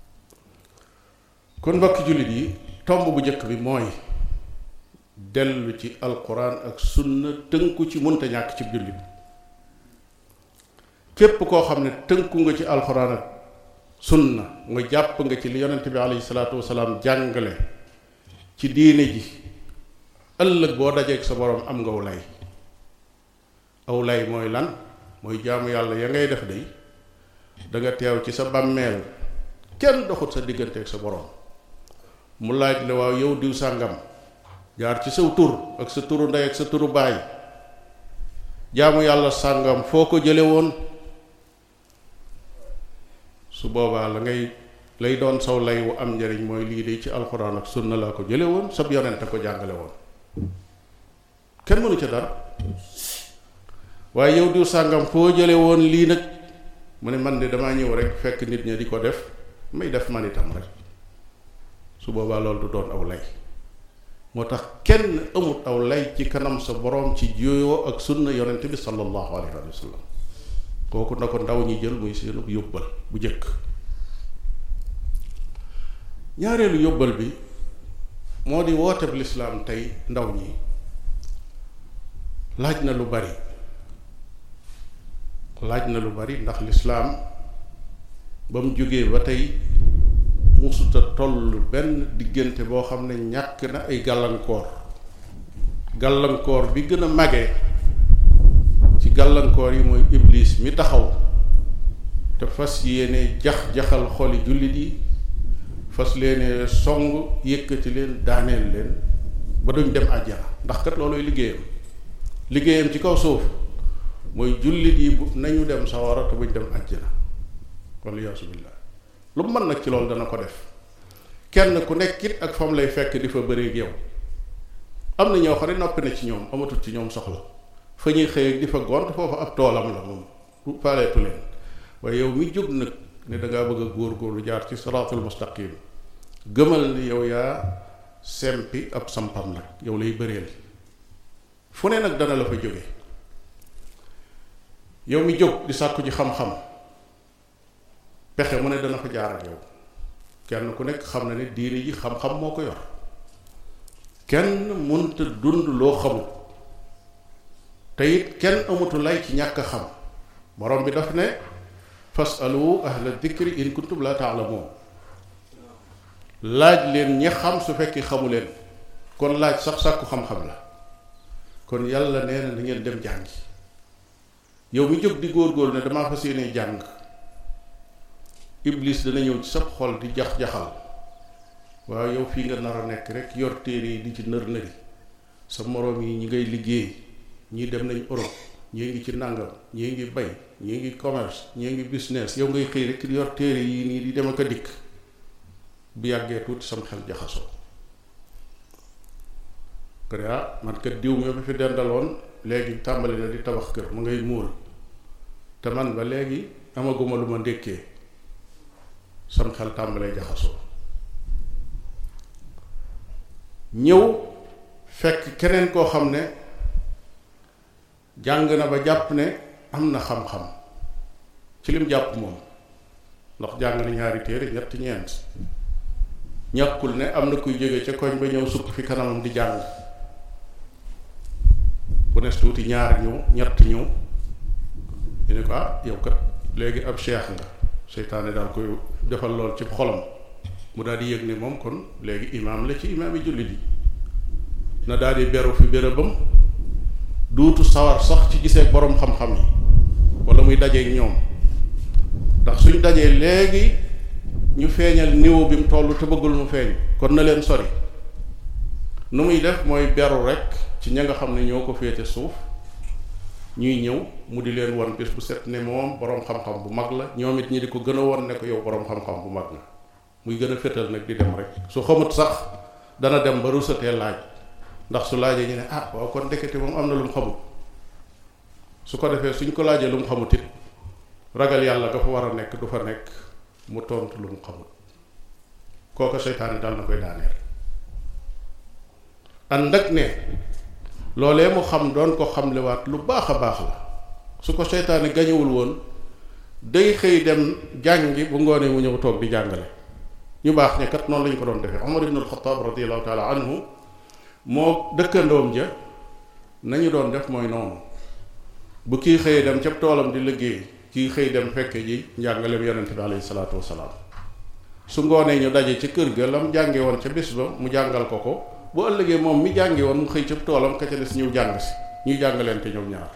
kon mbokki jullit yi tomb bu njëkk bi mooy dellu ci alquran ak sunna tënku ci munta ñàkk ci jullit képp koo xam ne tënku nga ci alquran ak sunna nga jàpp nga ci li yonente bi alayhi salaatu wasalaam jàngale ci diine ji ëllëg boo dajeeg sa borom am nga aw lay aw lay mooy lan mooy jaamu yàlla ya ngay def day da nga teew ci sa bàmmeel kenn doxut sa digganteeg sa borom mu laaj la waaw yow diw sàngam jaar ci saw tur ak sa turu ndey ak sa turu baay jaamu yàlla sàngam foo ko jële woon su boobaa la ngay lay doon saw lay wu am njariñ mooy lii de ci alxuraan ak sunna laa ko jële woon sab yonent a ko jàngale woon kenn mënu ca dara waaye yow diw sàngam foo jële woon lii nag mu ne man de damaa ñëw rek fekk nit ña di ko def may def man itam rek su boobaa loolu du doon aw lay moo tax kenn amut aw lay ci kanam sa boroom ci juyoo ak sunna yonent bi sallallahu alayhi wa sallam kooku na ko ndaw ñi jël muy seenu yóbbal bu jëkk ñaareelu yóbbal bi moo di woote bi lislaam tey ndaw ñi laaj na lu bari laaj na lu bari ndax lislaam ba mu jógee ba tey musuta toll benn diggante boo xam ne ñàkk na ay gàllankoor gàllankoor bi gën a mage ci gàllankoor yi mooy iblis mi taxaw te fas yéene jax-jaxal xoli jullit yi fas leene song yëkkati leen daaneel leen ba duñ dem àjjana ndax kat looluy liggéeyam liggéeyam ci kaw suuf mooy jullit yi bu nañu dem sawara te buñ dem àjjana walla yaasu billah lu mu mën nag ci loolu dana ko def kenn ku nekk it ak fam lay fekk di fa bëreeg yow am na ñoo xam ne noppi na ci ñoom amatul ci ñoom soxla fa ñuy xëy di fa gont foofu ab toolam la moom faaleetu leen waaye yow mi jóg nag ne da ngaa bëgg a góor-góorlu jaar ci siraatul mustaqim gëmal ni yow yaa sempi ab sampam nag yow lay bëreel fu ne nag dana la fa jóge yow mi jóg di sàkku ji xam-xam pexe mu ne dana fa jaar ak yow kenn ku nekk xam na ne diine ji xam-xam moo ko yor kenn mënta dund loo xamul te it kenn amutu lay ci ñàkk xam borom bi daf ne fasalu ahla dikri in kuntum la taalamuun laaj leen ñi xam su fekkee xamu leen kon laaj sax sàkku xam-xam la kon yàlla nee na na ngeen dem jàngi yow mi jóg di góor-góor ne damaa fas yéene jàng iblis dana ñëw ci sab xol di jax-jaxal waaw yow fii nga nar a nekk rek yor téere yi di ci nër nëri sa moroom yi ñi ngay liggéey ñii dem nañ Europe ñii ngi ci nàngam ñii ngi bay ñii ngi commerce ñii ngi business yow ngay xëy rek yor téere yi nii di dem ak a dikk bu yàggee tuuti sam xel jaxasoo ko ne ah man kat diw mi ba fi dendaloon léegi tàmbali na di tabax kër mu ngay muur te man ba léegi amaguma lu ma ndékkee sam xel tàmbalee jaxasoo ñëw fekk keneen koo xam ne jàng na ba jàpp ne am na xam-xam ci lim jàpp moom ndax jàng na ñaari téere ñetti ñeent ñàkkul ne am na kuy jóge ca koñ ba ñëw sukk fi kanamam di jàng bu nes tuuti ñaar ñëw ñett ñëw ñu ne ko ah yow kat léegi ab cheikh nga seytaane daal koy defal lool ci xolam mu daal di yëg ne moom kon léegi imaam la ci imaam yi jullit yi na daal di beru fi bérébam duutu sawar sax ci gisee borom xam-xam yi wala muy dajeeg ñoom ndax suñ dajee léegi ñu feeñal niveau bi mu toll te bëggul mu feeñ kon na leen sori nu muy def mooy beru rek ci ña nga xam ne ñoo ko féete suuf ñuy ñëw mu di leen won bés bu set ne moom boroom xam-xam bu mag la ñoom it ñi di ko gën a won ne ko yow boroom xam-xam bu mag la muy gën a fétal nag di dem rek su xamut sax dana dem ba rusatee laaj ndax su laajee ñu ne ah waaw kon ndekete moom am na lu mu xamut su ko defee suñ ko laajee lu mu xamut it ragal yàlla dafa war a nekk du fa nekk mu tontu lu mu xamut kooka seytaane dal na koy daaneel ànd ak ne loolee mu xam doon ko xamlewaat lu baax a baax la su ko seytaane gañewul woon day xëy dem jàngi bu ngoonee mu ñëw toog di jàngale ñu baax ña kat noonu lañu ko doon defee Omar ibn al-Khattab radiallahu taala anhu moo dëkkandoom ja nañu doon def mooy noonu bu kii xëyee dem ca toolam di liggéey kii xëy dem fekke ji njàngaleem yonente bi alayhi salaatu wasalaam su ngoonee ñu daje ca kër ga lam jànge woon ca bis ba mu jàngal ko ko bu ëllëgee moom mi jàngi woon mu xëy ca toolam ka ca des ñëw jàng si ñuy jàngaleente ñoom ñaar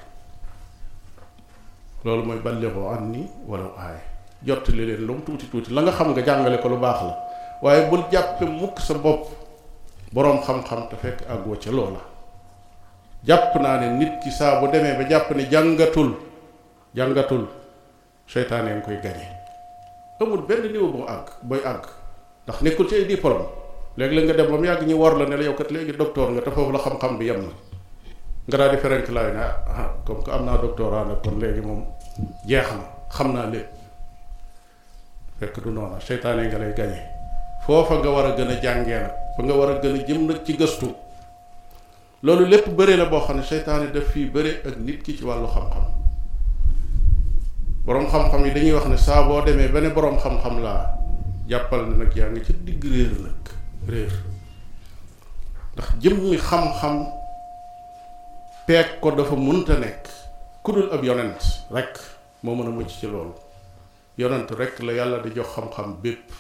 loolu mooy ballighu anni walaw aaya jottali leen lu mu tuuti tuuti la nga xam nga jàngale ko lu baax la waaye bul jàppe mukk sa bopp boroom xam-xam te fekk àggoo ca loola jàpp naa ne nit ki saa bu demee ba jàpp ne jàngatul jàngatul seytaane nga koy gañe amul benn niveau bu àgg booy àgg ndax nekkul ci ay diplôme léegi la nga dem ba mu yàgg ñu war la ne la yow kat léegi docteur nga te foofu la xam-xam bi yem na nga daal di ferenk laay ne ah comme que am naa doctorat nag kon léegi moom jeex na xam naa lépp fekk du noona seytaane nga lay gañe foofa nga war a gën a jàngee nag fa nga war a gën a jëm nag ci gëstu loolu lépp bëre la boo xam ne seytaane daf fii bëre ak nit ki ci wàllu xam-xam boroom xam-xam yi dañuy wax ne saa boo demee ba ne boroom xam-xam laa jàppal ne nag yaa ngi ci digg réer nag réer ndax jëmmi xam-xam peeg ko dafa mënta nekk ku dul ab yonent rek moo mën a mucc ci loolu yonent rek la yàlla di jox xam-xam bépp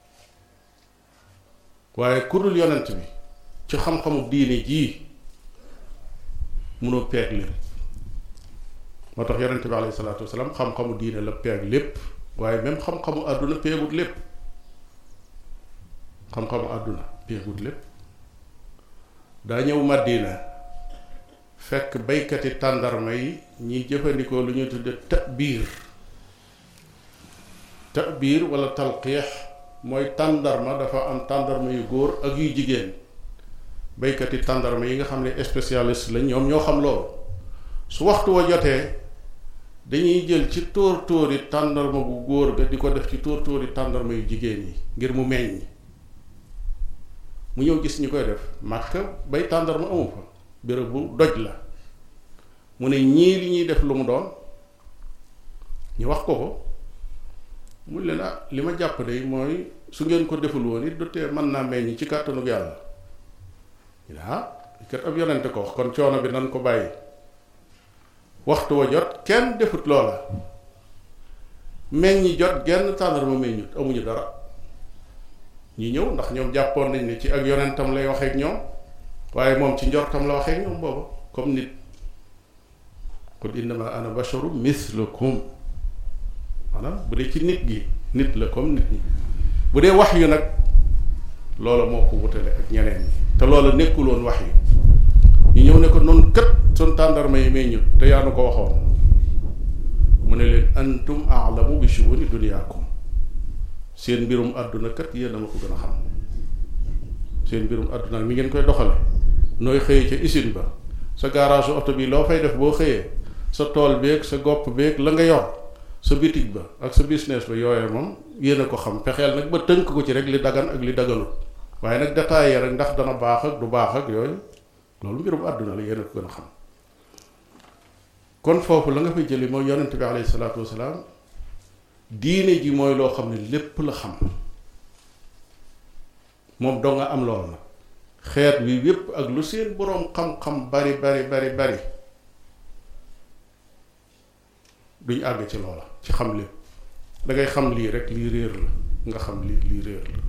waaye ku dul yonent bi ci xam-xamu diine jii mënoo peeg lépp moo tax yonent bi alayhi salaatu wasalaam xam-xamu diine la peeg lépp waaye même xam-xamu àdduna peegut lépp xam-xamu àdduna peegut lépp daa ñëw Madina fekk baykati tàndarma yi ñiy jëfandikoo lu ñuy tudde tabiir tabiir wala talqiix mooy tàndarma dafa am tàndarma yu góor ak yu jigéen baykati tàndarma yi nga xam ne spécialiste lañ ñoom ñoo xam loolu su waxtu wa jotee dañuy jël ci tóor tóori tàndarma bu góor ga di ko def ci tóor tóori tàndarma yu jigéen yi ngir mu meññ mu ñëw gis ñu koy def màkka bay tàndarma amu fa béréb bu doj la mu ne ñii li ñuy def lu mu doon ñu wax ko ko mu leen ah li ma jàpp de mooy su ngeen ko deful woon it du tee mën naa meññ ci kàttanug yàlla ñu ne ah kat ab yonente ko wax kon coono bi nan ko bàyyi waxtu wa jot kenn defut loola meññi jot genn tàndarma meññut amuñu dara ñi ñëw ndax ñoom jàppoon nañ ne ci ak yonentam lay waxeek ñoom waaye moom ci njortam la waxeek ñoom booba comme nit qul innama ana basharu mislukum maanaam bu dee ci nit gi nit la comme nit ñi bu dee wax yu nag loola moo ko wutale ak ñeneen ñi te loola nekkuloon wax yu ñu ñëw ne ko noonu kët sun tàndarma yi may ñut te yaa nu ko waxoon mu ne leen antum aalamu bi shuuni dunyaakum seen mbirum àdduna kat yéen a ma ko gën a xam seen mbirum àdduna mi ngeen koy doxale nooy xëyee ca usine ba sa garage oto bi loo fay def boo xëyee sa tool beeg sa gopp beeg la nga yor sa bitig ba ak sa business ba yooyee moom yéen a ko xam pexeel nag ba tënk ko ci rek li dagan ak li daganut waaye nag détaillé rek ndax dana baax ak du baax ak yooyu loolu mbirum àdduna la yéen a ko gën a xam kon foofu la nga fay jëli mooy yonent bi alayhi salaatu wasalaam diine ji mooy loo xam ne lépp la xam moom doo nga am lool nag xeet wi yépp ak lu seen boroom xam-xam bari bari bari bari duñ àgg ci loola ci xam lépp dangay xam lii rek lii réer la nga xam lii lii réer la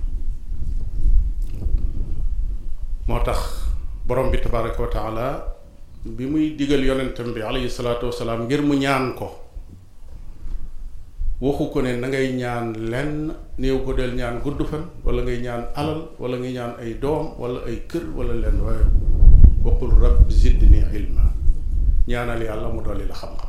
moo tax borom bi tabaraka wa taala bi muy digal yonentam bi alayhi salaatu wasalaam ngir mu ñaan ko waxu ko ne na ngay ñaan lenn néew ko del ñaan gudd fan wala ngay ñaan alal wala ngay ñaan ay doom wala ay kër wala lenn waaye waqul rabbi zidni ilma ñaanal yàlla mu dolli la xam-xam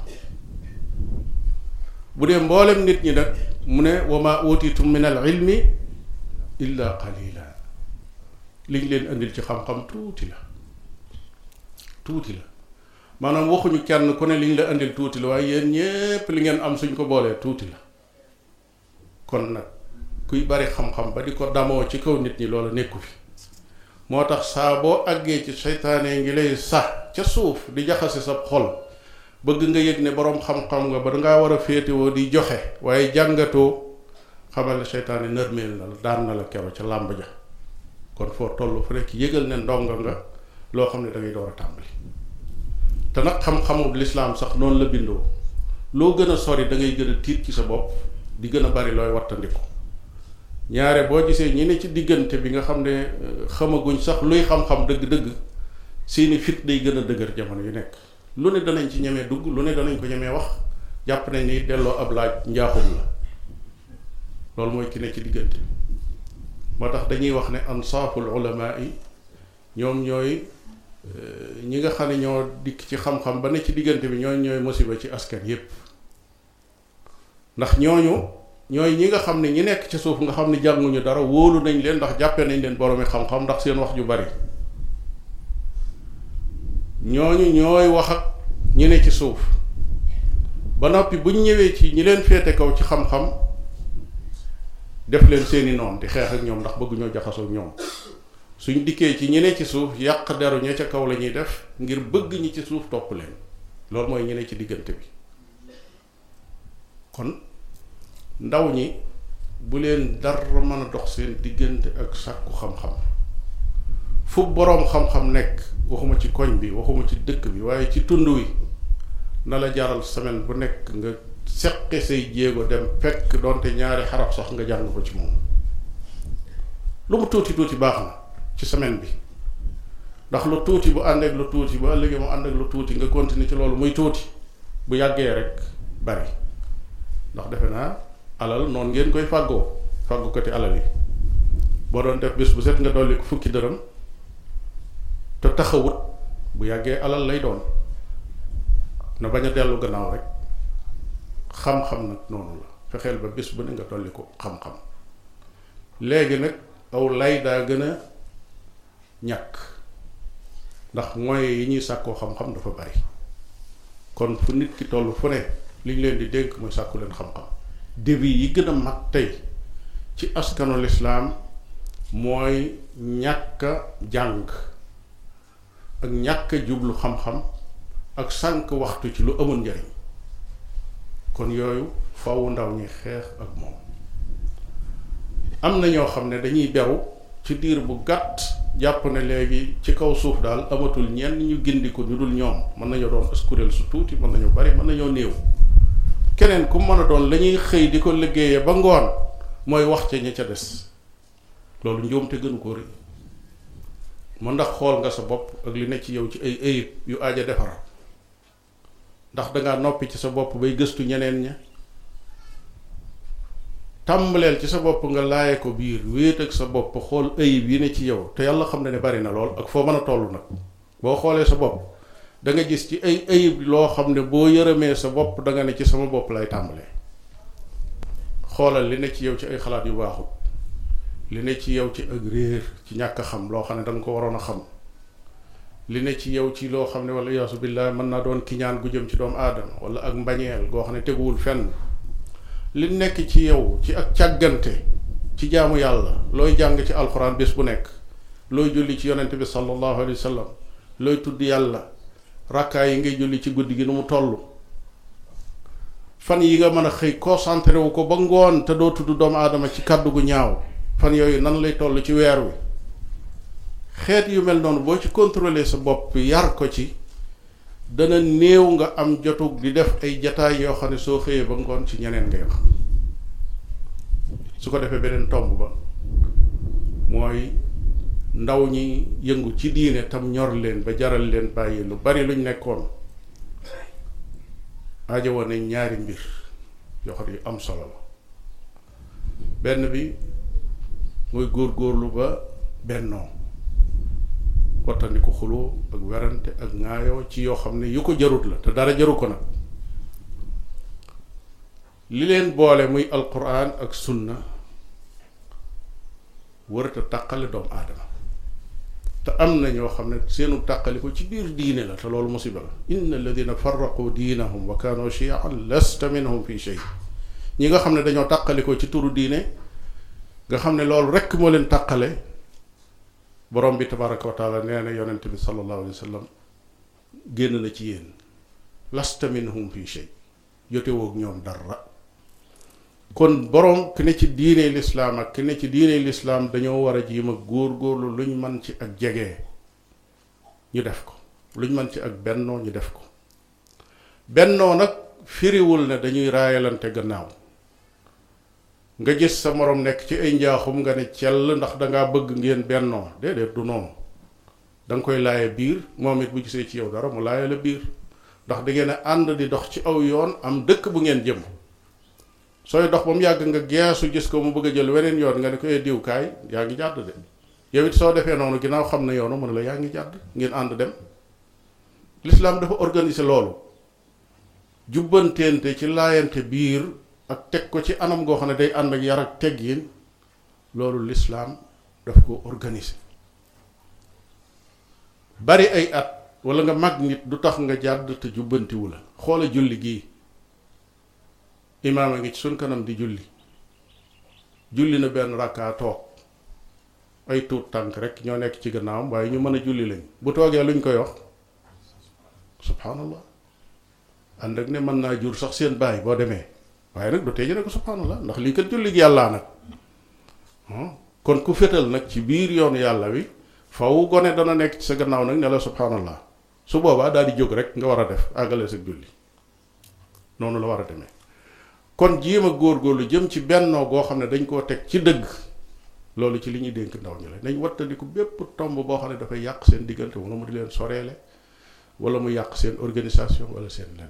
bu dee mboolem nit ñi nag mu ne wa ma utitum min al ilmi illa qalila liñ leen indil ci xam-xam tuuti la tuuti la maanaam waxuñu kenn ku ne liñ la indil tuuti la waaye yéen ñépp li ngeen am suñ ko boolee tuuti la kon nag kuy bari xam-xam ba di ko damoo ci kaw nit ñi loola nekku fi moo tax saa boo àggee ci seytaane ngi lay sax ca suuf di jaxase sa xol bëgg nga yëg ne boroom xam-xam nga ba dangaa war a féetewoo di joxe waaye jàngatoo xamal ne seytaane nërmeel na la daan na la kero ca làmb ja kon foo toll fu nekk yëgal ne ndongo nga loo xam ne da ngay door a tàmbali te nag xam-xamu lislaam sax noonu la bindoo loo gën a sori da ngay gën a tiit ci sa bopp di gën a bari looy wattandiku ñaare boo gisee ñi ne ci diggante bi nga xam ne xamaguñ sax luy xam-xam dëgg-dëgg seeni fit day gën a dëgër jamono yu nekk lu ne danañ ci ñemee dugg lu ne danañ ko ñemee wax jàpp nañ ni delloo ab laaj njaaxum la loolu mooy ki ne ci diggante bi moo tax dañuy wax ne ansaaful ulamaa yi ñoom ñooy ñi nga xam ne ñoo dikk ci xam-xam ba ne ci diggante bi ñooñ ñooy musiba ci askan yépp ndax ñooñu ñooy ñi nga xam ne ñi nekk ci suuf nga xam ne jànguñu dara wóolu nañ leen ndax jàppee nañ leen boroomi xam-xam ndax seen wax ju bari ñooñu ñooy wax ak ñi ne ci suuf ba noppi buñ ñëwee ci ñi leen féete kaw ci xam-xam def leen seeni noon di xeex ak ñoom ndax bëgguñoo jaxasoo ñoom suñ dikkee ci ñi ne ci suuf yàq deru ña ca kaw la ñuy def ngir bëgg ñi ci suuf topp leen loolu mooy ñi ne ci diggante bi kon ndaw ñi bu leen dara mën a dox seen diggante ak sàkku xam-xam fu boroom xam-xam nekk waxuma ci koñ bi waxuma ci dëkk bi waaye ci tund wi na la jaral semaine bu nekk nga seqe say jéego dem fekk doonte ñaari xarab sax nga jàng ko ci moom lu mu tuuti tuuti baax na ci semaine bi ndax lu tuuti bu ànd ak lu tuuti bu ëllëgee mu ànd ak lu tuuti nga continuer ci loolu muy tuuti bu yàggee rek bari ndax defe naa alal noonu ngeen koy fàggoo fàggukati alal yi boo doon def bés bu set nga dolli ko fukki dërëm te taxawut bu yàggee alal lay doon na bañ a dellu gannaaw rek xam-xam nag noonu la fexeel ba bés bu ne nga dolli ko xam-xam léegi nag aw lay daa gën a ñàkk ndax mooy yi ñuy sàkkoo xam-xam dafa bari kon fu nit ki toll fu ne li ñu leen di dénk mooy sàkku leen xam-xam début yi gën a mag tey ci askanu lislaam mooy ñàkk a jàng ak ñàkk a jublu xam-xam ak sànq waxtu ci lu amul njariñ kon yooyu fawu ndaw ñi xeex ak moom am na ñoo xam ne dañuy beru ci diir bu gàtt jàpp ne léegi ci kaw suuf daal amatul ñenn ñu gindi ko ñu dul ñoom mën nañoo doon askuréel su tuuti mën nañoo bari mën nañoo néew keneen ku mën a doon la ñuy xëy di ko liggéeyee ba ngoon mooy wax ca ña ca des loolu njuumte gënu ko rëy mu ndax xool nga sa bopp ak li ne ci yow ci ay ayib yu aaja defar ndax dangaa noppi ci sa bopp bay gëstu ñeneen ña tàmbaleel ci sa bopp nga laaye ko biir wéet ak sa bopp xool ayib yi ne ci yow te yàlla xam ne ne bari na lool ak foo mën a toll nag boo xoolee sa bopp da nga gis ci ay ayib loo xam ne boo yërëmee sa bopp da nga ne ci sama bopp lay tàmbalee xoolal li ne ci yow ci ay xalaat yu baaxut li ne ci yow ci ak réer ci ñàkk a xam loo xam ne da nga ko waroon a xam li ne ci yow ci loo xam ne wala yaasu billah mën naa doon kiñaan gu jëm ci doomu aadama wala ak mbañeel goo xam ne teguwul fenn li nekk ci yow ci ak càggante ci jaamu yàlla looy jàng ci alxuraan bés bu nekk looy julli ci yonent bi sallallahu alayhi wa sallam looy tudd yàlla rakkaay yi ngay julli ci guddi gi nu mu toll fan yi nga mën a xëy concentré wu ko ba ngoon te doo tudd doomu aadama ci kàddu gu ñaaw fan yooyu nan lay toll ci weer wi xeet yu mel noonu boo ci contrôler sa bopp yar ko ci dana néew nga am jotug di def ay jataay yoo xam ne soo xëyee ba ngoon ci ñeneen ngay wax su ko defee beneen tomb ba mooy ndaw ñi yëngu ci diine tam ñor leen ba jaral leen bàyyi lu bari luñ nekkoon aajo woon nañ ñaari mbir yoo xam ne yu am solo la benn bi mooy góor-góorlu ba bennoo wattandiku xuloo ak werante ak ŋaayoo ci yoo xam ne yu ko jarut la te dara jaru ko nag li leen boole muy alquran ak sunna warata tàqale doomu aadama te am na ñoo xam ne seenu tàqali ko ci biir diine la te loolu musiba la inna alladina farraqu diinahum wa kaanu chiaan lasta minhum fi shay ñi nga xam ne dañoo tàqali ko ci turu diine nga xam ne loolu rekk moo leen tàqale borom bi tabaraka wa taala nee na yonent bi sallallahu alayhi wa sallam génn na ci yéen lasta minhum fi shay jotewoog ñoom dara kon borom ki ne ci diine lislaam ak ki ne ci diine lislaam dañoo war a jiim ak góor-góorlu luñ man ci ak jege ñu def ko luñ man ci ak bennoo ñu def ko bennoo nag firiwul ne dañuy raayalante gannaaw nga gis sa moroom nekk ci ay njaaxum nga ne cell ndax dangaa bëgg ngeen bennoo déedéet du noonu da nga koy laaye biir moom it bu gisee ci yow dara mu laaye la biir ndax da ngeen a ànd di dox ci aw yoon am dëkk bu ngeen jëm sooy dox ba mu yàgg nga geesu gis ko mu bëgg a jël weneen yoon nga ne ko diw kaay yaa ngi jàdd de yow it soo defee noonu ginnaaw xam na yoonu mu ne la yaa ngi jàdd ngeen ànd dem l'islam dafa organiser loolu jubbanteente ci laayante biir ak teg ko ci anam goo xam ne day ànd ak yar ak teggin loolu l'islam daf ko organiser bari ay at wala nga mag nit du tax nga jàdd te jubbantiwu la xoola julli gii imaam a ngi ci suñ kanam di julli julli na benn rakkaa toog ay tuut tànk rek ñoo nekk ci gannaawam waaye ñu mën a julli lañ bu toogee luñ koy wax subhanallah ànd ak ne mën naa jur sax seen baay boo demee waaye nag du tee ne ko subhanallah ndax lii kat julli gi yàllaa nag kon ku fétal nag ci biir yoonu yàlla wi faw gone dana nekk ci sa gannaaw nag ne la subhanallah su boobaa daal di jóg rek nga war a def àggale sa julli noonu la war a demee kon jéem a góorgóorlu jëm ci bennoo goo xam ne dañ koo teg ci dëgg loolu ci li ñuy dénk ndaw ñi la nañ wattandiku bépp tomb boo xam ne dafay yàq seen diggante wala mu di leen soreele wala mu yàq seen organisation wala seen lenn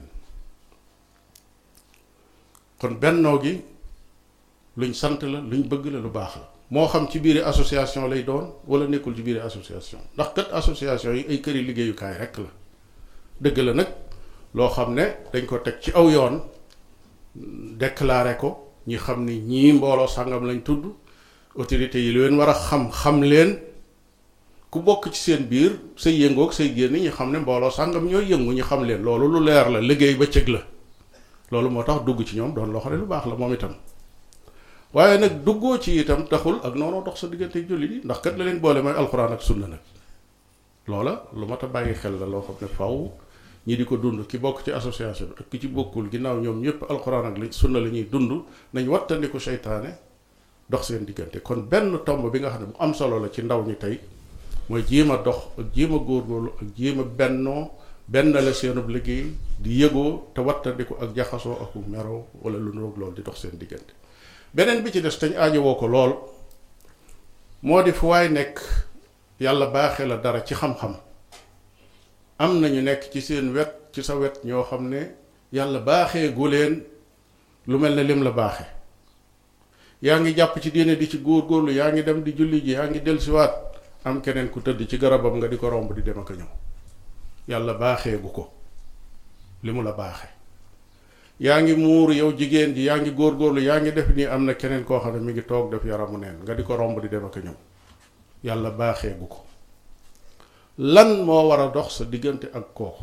kon bennoo gi luñ sant la luñ bëgg la lu baax la moo xam ci biir association lay doon wala nekkul ci biir association ndax kat association yi ay këri liggéeyukaay rekk la dëgg la nag loo xam ne dañ ko teg ci aw yoon déclaré ko ñi xam ne ñii mbooloo sàngam lañ tudd autorités yi leen war a xam xam leen ku bokk ci seen biir say yëngoog say génn ñi xam ne mbooloo sàngam ñooy yëngu ñi xam leen loolu lu leer la liggéey ba cëg la loolu moo tax dugg ci ñoom doon loo xam ne lu baax la moom itam waaye nag duggoo ci itam taxul ak noonu dox sa diggante jullit yi ndax kat la leen boole mooy alxuraan ak sunna nag loola lu mat a bàyyi xel la loo xam ne faw ñi di ko dund ki bokk ci association bi ak ki ci bokkul ginnaaw ñoom ñëpp alxuraan ak li sunna la ñuy dund nañ wattandiku seytaane dox seen diggante kon benn tomb bi nga xam ne bu am solo la ci ndaw ñi tey mooy jéem a dox ak jéem a góorgóorlu ak jéem a bennoo benn la seenub liggéey di yëgoo te wattandiku ak jaxasoo ak meroo wala lu nuroog loolu di dox seen diggante beneen bi ci des tañ aajowoo ko lool moo di fu waay nekk yàlla baaxee la dara ci xam-xam am na ñu nekk ci seen wet ci sa wet ñoo xam ne yàlla baaxee gu leen lu mel ne lim la baaxe yaa ngi jàpp ci diine di ci góor-góorlu yaa ngi dem di julli ji yaa ngi dellusiwaat am keneen ku tëdd ci garabam nga di ko romb di dem ak a ñëw yàlla baaxee gu ko li mu la baaxe yaa ngi muuru yow jigéen ji yaa ngi góor-góorlu yaa ngi def nii am na keneen koo xam ne mi ngi toog def yaramu neen nga di ko romb di dem ak a ñëw yàlla baaxee gu ko lan moo war a dox sa diggante ak kooku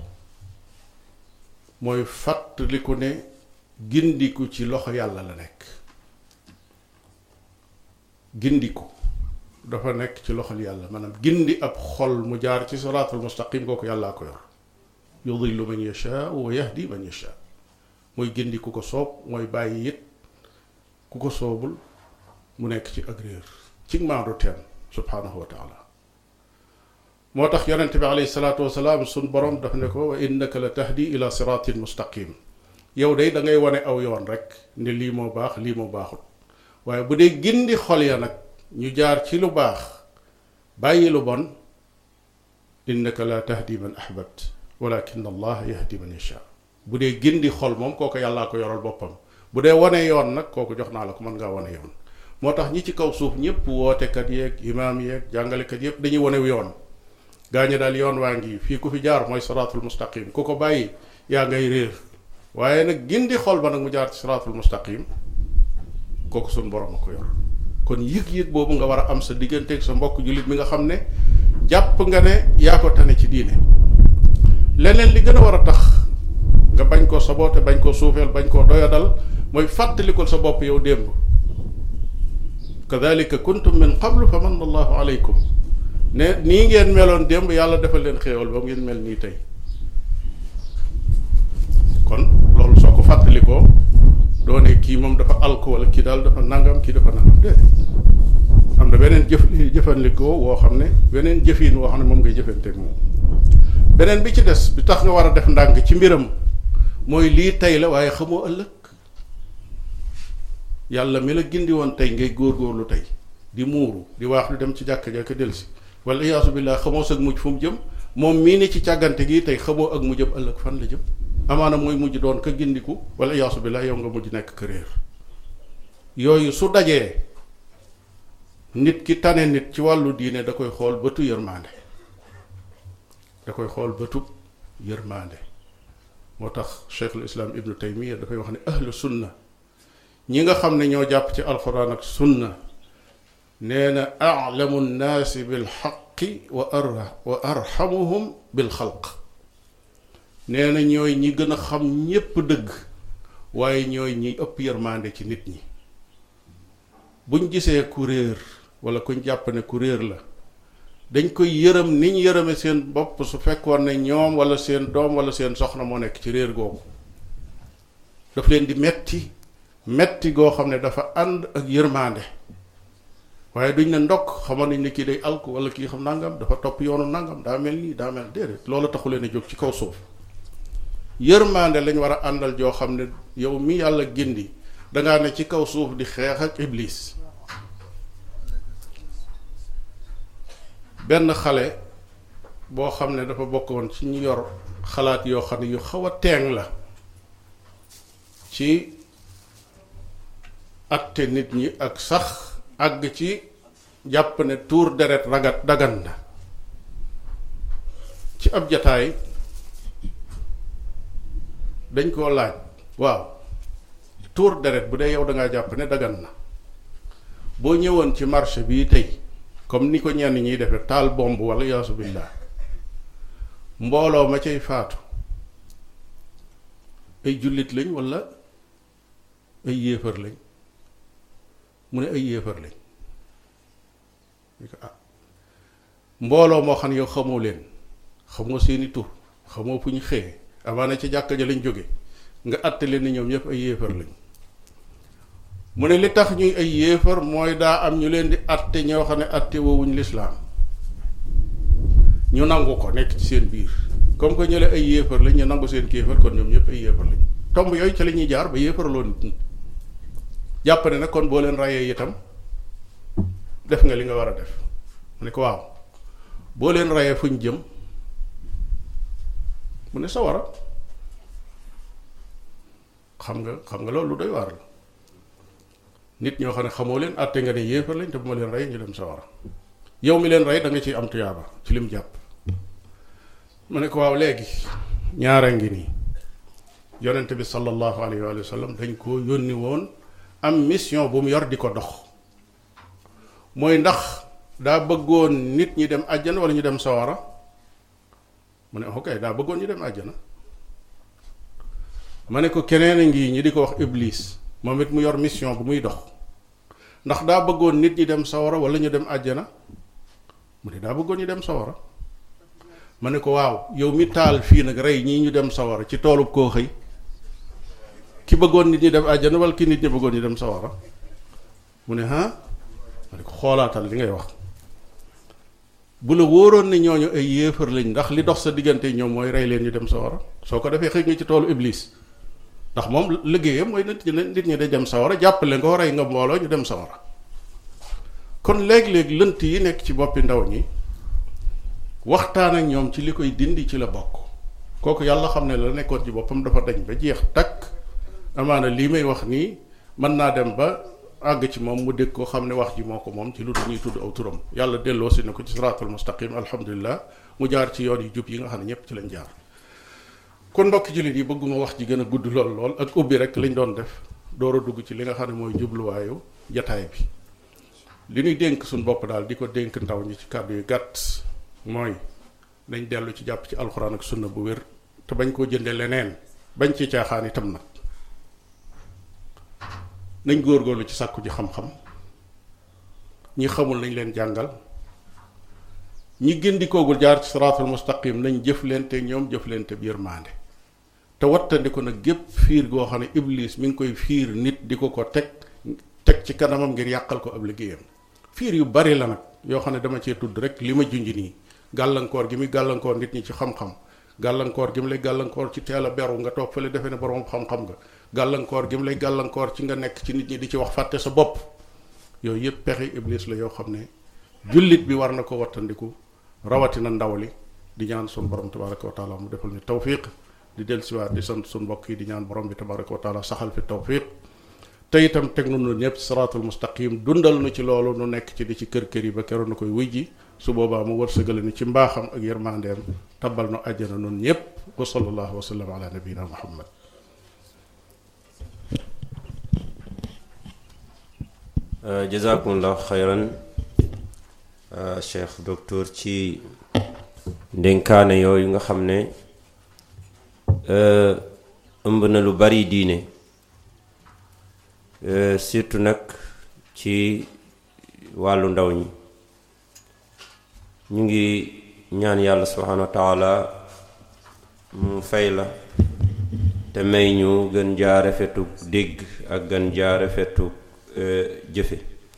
mooy fàttaliku ne gindiku ci loxo yàlla la nekk gindiku dafa nekk ci loxol yàlla maanaam gindi ab xol mu jaar ci siraatul mustaqim kooku yàllaa ko yor yudillu man yashaa wa yahdi man yashaa mooy gindi ku ko soob mooy bàyyi it ku ko soobul mu nekk ci ak réer ci maandu teen subhaanahu wa taala moo tax yonente bi alayhi salaatu wasalaam sun borom daf ne ko wa innaka la tahdi ila siraatin mustaqim yow day da ngay wane aw yoon rek ne lii moo baax lii moo baaxul waaye bu dee gindi xol ya nag ñu jaar ci lu baax bàyyi lu bon innaka la tahdi man ahbabt walakin allah yahdi man yasha bu dee gindi xol moom kooku yàllaa ko yoral boppam bu dee wane yoon nag kooku jox naa la ko mën ngaa wane yoon moo tax ñi ci kaw suuf ñëpp wootekat yeeg imaam yeeg jàngalekat yëpp dañuy wane yoon gaañe daal yoon waa ngi fii ku fi jaar mooy siraatul mustaqim ku ko bàyyi yaa ngay réer waaye nag gindi xol ba nag mu jaar ci siraatul mustaqim kooku suñ borom a ko yor kon yëg-yëg boobu nga war a am sa digganteeg sa mbokk jullit mi nga xam ne jàpp nga ne yaa ko tane ci diine leneen li gën a war a tax nga bañ koo saboote bañ koo suufeel bañ koo doyadal mooy fàttalikul sa bopp yow démb kadalika kuntum min qablu fa manna allahu aleykum ne nii ngeen meloon démb yàlla defal leen xéewal ba ngeen mel nii tey kon loolu soo ko fàttalikoo doo ne kii moom dafa alko wala kii daal dafa nangam kii dafa nangam déedéet am na beneen jëf jëfandikoo woo xam ne beneen jëfin woo xam ne moom ngay jëfanteeg moom beneen bi ci des bi tax nga war a def ndànk ci mbiram mooy lii tey la waaye xamoo ëllëg yàlla mi la gindi woon tey ngay góorgóorlu tey di muuru di waax di dem ci jàkka jàkka delsi wala iyaasu billaah xamoo sag mujj fu mu jëm moom mii ni ci càggante gi tey xamoo ak mu jëm ëllëg fan la jëm amaana mooy mujj doon ka gindiku wala iyaasu billaah yow nga mujj nekk ka réer yooyu su dajee nit ki tane nit ci wàllu diine da koy xool bëtu yërmaande da koy xool bëtu yërmaande moo tax cheikhul islam ibnu taymiya dafay wax ne ahlu sunna ñi nga xam ne ñoo jàpp ci alquran ak sunna nee na alamu nnaasi bilxaqi wa ar wa arxamuhum bilxalq nee na ñooy ñi gën a xam ñépp dëgg waaye ñooy ñi ëpp yërmaande ci nit ñi buñ gisee ku réer wala kuñ jàpp ne ku réer la dañ koy yërëm ni ñu yërëme seen bopp su fekkoon ne ñoom wala seen doom wala seen soxna moo nekk ci réer googu daf leen di metti metti goo xam ne dafa ànd ak yërmaande waaye duñ ne ndokk xamoon nañ ne kii day alku wala kii xam nangam dafa topp yoonu nangam daa mel nii daa mel déedéet loolu taxu leen a jóg ci kaw suuf yërmaande lañ war a àndal joo xam ne yow mi yàlla gindi dangaa ne ci kaw suuf di xeex ak iblis benn xale boo xam ne dafa bokkoon ci ñu yor xalaat yoo xam ne yu xaw a teeng la ci atte nit ñi ak sax àgg ci jàpp ne tuur deret ragat dagan na ci ab jataay dañ koo laaj waaw tuur deret bu dee yow dangaa jàpp ne dagan na boo ñëwoon ci marché bii tey comme ni ko ñenn ñiy defe taal bomb wala yaasu billah mbooloo ma cay faatu ay jullit lañ wala ay yéefar lañ mu ne ay yéefar lañ ñu ko ah mbooloo moo xam ne yow xamoo leen xamoo seeni tur xamoo fu ñu xëyee amaana ci jàkka ja lañ jóge nga àtte leen ni ñoom ñëpp ay yéefar lañ mu ne li tax ñuy ay yéefar mooy daa am ñu leen di àtte ñoo xam ne àtte woowuñ lislaam ñu nangu ko nekk ci seen biir comme que ñële ay yéefar lañ ñu nangu seen kéefar kon ñoom ñëpp ay yéefar lañ tomb yooyu ca la ñuy jaar ba yéefaraloo nit ñi jàpp ne nag kon boo leen rayee itam def nga li nga war a def mu ne ko waaw boo leen rayee fuñ jëm mu ne sawara xam nga xam nga loolu lu doy waar la nit ñoo xam ne xamoo leen àtte nga ne yéefar lañ te bu ma leen rey ñu dem sawara yow mi leen rey da nga ciy am tuyaaba ci lim jàpp mu ne ko waaw léegi ñaara ngi nii yonent bi sallallahu alayhi wa sallam dañ koo yónni woon am mission bu mu yor di ko dox mooy ndax daa bëggoon nit ñi dem àjjana wala ñu dem sawara mu ne ok daa bëggoon ñu dem àjjana ma ne ko keneen a ngi ñi di ko wax iblis moom it mu yor mission bu muy dox ndax daa bëggoon nit ñi dem sawara wala ñu dem àjjana mu ne daa bëggoon ñu dem sawara ma ne ko waaw yow mi taal fii nag rey ñii ñu dem sawara ci toolub koo xëy ki bëggoon nit ñi dem àjjana wala ki nit ñi bëggoon ñu dem sawara mu ne ah ma ne ko xoolaatal li ngay wax bu la wóoroon ne ñooñu ay yéefar lañ ndax li dox sa diggante ñoom mooy rey leen ñu dem sawara soo ko defee xëy nga ci toolu iblis ndax moom liggéeyam mooy nit ñi nit ñi day dem sawara jàppale nga rey nga mbooloo ñu dem sawara kon léeg-léeg lënt yi nekk ci boppi ndaw ñi waxtaan ak ñoom ci li koy dindi ci la bokk kooku yàlla xam ne la nekkoon ci boppam dafa dañ ba jeex takk amaana lii may wax nii mën naa dem ba àgg ci moom mu dégg ko xam ne wax ji moo ko moom ci lu dul ñuy tudd aw turam yàlla delloo si na ko ci siraatul mustaqim alhamdulilah mu jaar ci yoon yu jub yi nga xam ne ñëpp ci lañ jaar kon mbokki jullit yi bëgguma wax ji gën a gudd lool lool ak ubbi rek lañ doon def door a dugg ci li nga xam ne mooy jubluwaayu jataay bi li ñuy dénk suñ bopp daal di ko dénk ndaw ñi ci kàddu yu gàtt mooy dañ dellu ci jàpp ci alxuraan ak sunna bu wér te bañ koo jënde leneen bañ ci caaxaan itam nag nañ góorgóorlu ci sàkku ji xam-xam ñi xamul nañ leen jàngal ñi gindikoogul jaar ci siraatul mustaqim nañ jëflante ñoom jëflante bi yërmaande te wattandiku nag gépp fiir goo xam ne iblis mi ngi koy fiir nit di ko ko teg teg ci kanamam ngir yàqal ko ab liggéeyam fiir yu bari la nag yoo xam ne dama cee tudd rek li ma junj nii gàllankoor gi muy gàllankoor nit ñi ci xam-xam gàllankoor gi mu lay gàllankoor ci teel a beru nga toog fële defe ne borom xam-xam nga gàllankoor gi mu lay gàllankoor ci nga nekk ci nit ñi di ci wax fàtte sa bopp yooyu yëpp pexe iblis la yoo xam ne jullit bi war na ko wattandiku rawatina ndaw li di ñaan sun borom tabaraka wa taala mu defal ni tawfiq di dellusiwaat di sant sun mbokk yi di ñaan borom bi tabaraka wa taala saxal fi tawfiq te itam teg nu nu ñëpp siraatul mustaqim dundal nu ci loolu nu nekk ci di ci kër kër yi ba keroon na koy wuy ji su boobaa mu wërsëgale ni ci mbaaxam ak yërmandeem tabal nu àjjana nun ñëpp wa sallallahu wa sallam ala nabiyina muhammad jazakumullah xayran cheikh docteur ci ndénkaane yooyu nga xam ne ëmb na lu bari diine surtout nag ci wàllu ndaw ñi ñu ngi ñaan yàlla subhanahu wa taala mu fay la te may ñu gën jaa rafetu dégg ak gën jaa rafetu jëfe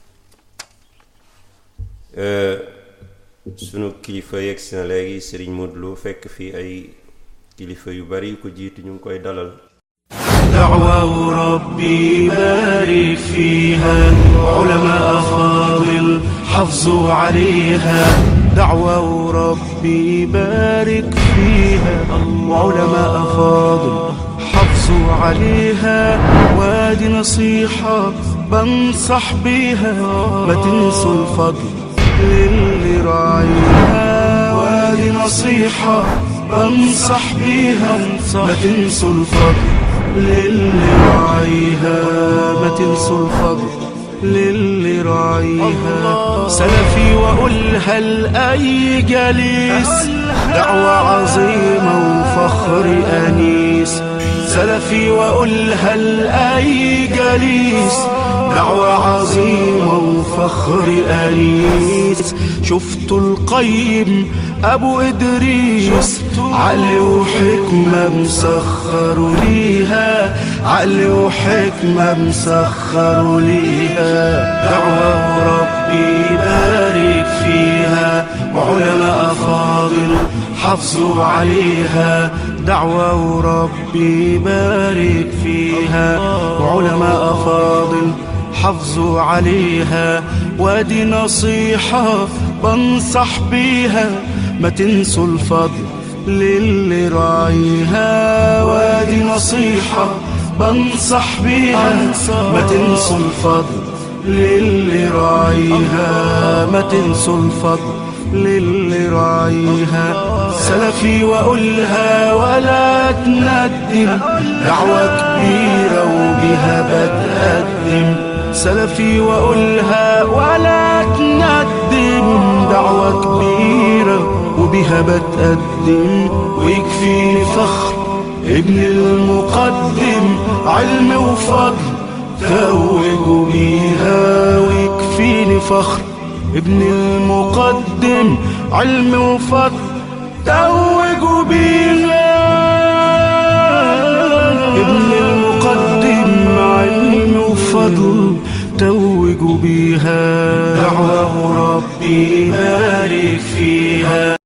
sunu kilifa yegg si na léegi sëriñ Modou Lo fekk fii ay kilifa yu bari yu ko jiitu ñu ngi koy dalal دعوة ربي بارك فيها علماء فاضل حافظوا عليها دعوة ربي بارك فيها علماء فاضل حافظوا عليها وادي نصيحة بنصح بيها ما تنسوا الفضل للي راعيها وادي نصيحة بنصح بيها ما تنسوا الفضل للي راعيها ما تنسوا الفضل للي راعيها سلفي وأقولها لأي جليس دعوة عظيمة وفخر أنيس سلفي وأقولها لأي جليس دعوة عظيمة وفخر أنيس شفت القيم أبو إدريس عقل وحكمة مسخر ليها عقل وحكمة مسخر ليها دعوة وربي يبارك فيها وعلماء فاضل حافظوا عليها دعوة وربي يبارك فيها وعلماء فاضل حافظوا عليها وادي نصيحة بنصح بيها ما تنسوا الفضل للي راعيها وادي نصيحة بنصح بيها ما تنسوا الفضل للي راعيها ما تنسوا الفضل للي راعيها سلفي وأقولها ولا تندم دعوة كبيرة وبها بتقدم سلفي وأقولها ولا تندم دعوة كبيرة وبها بتقدم ويكفيني فخر ابن المقدم علم وفضل توجوا بيها ويكفيني فخر ابن المقدم علم وفضل توجوا بيها ابن المقدم علم وفضل توجوا بيها دعوة ربي يبارك فيها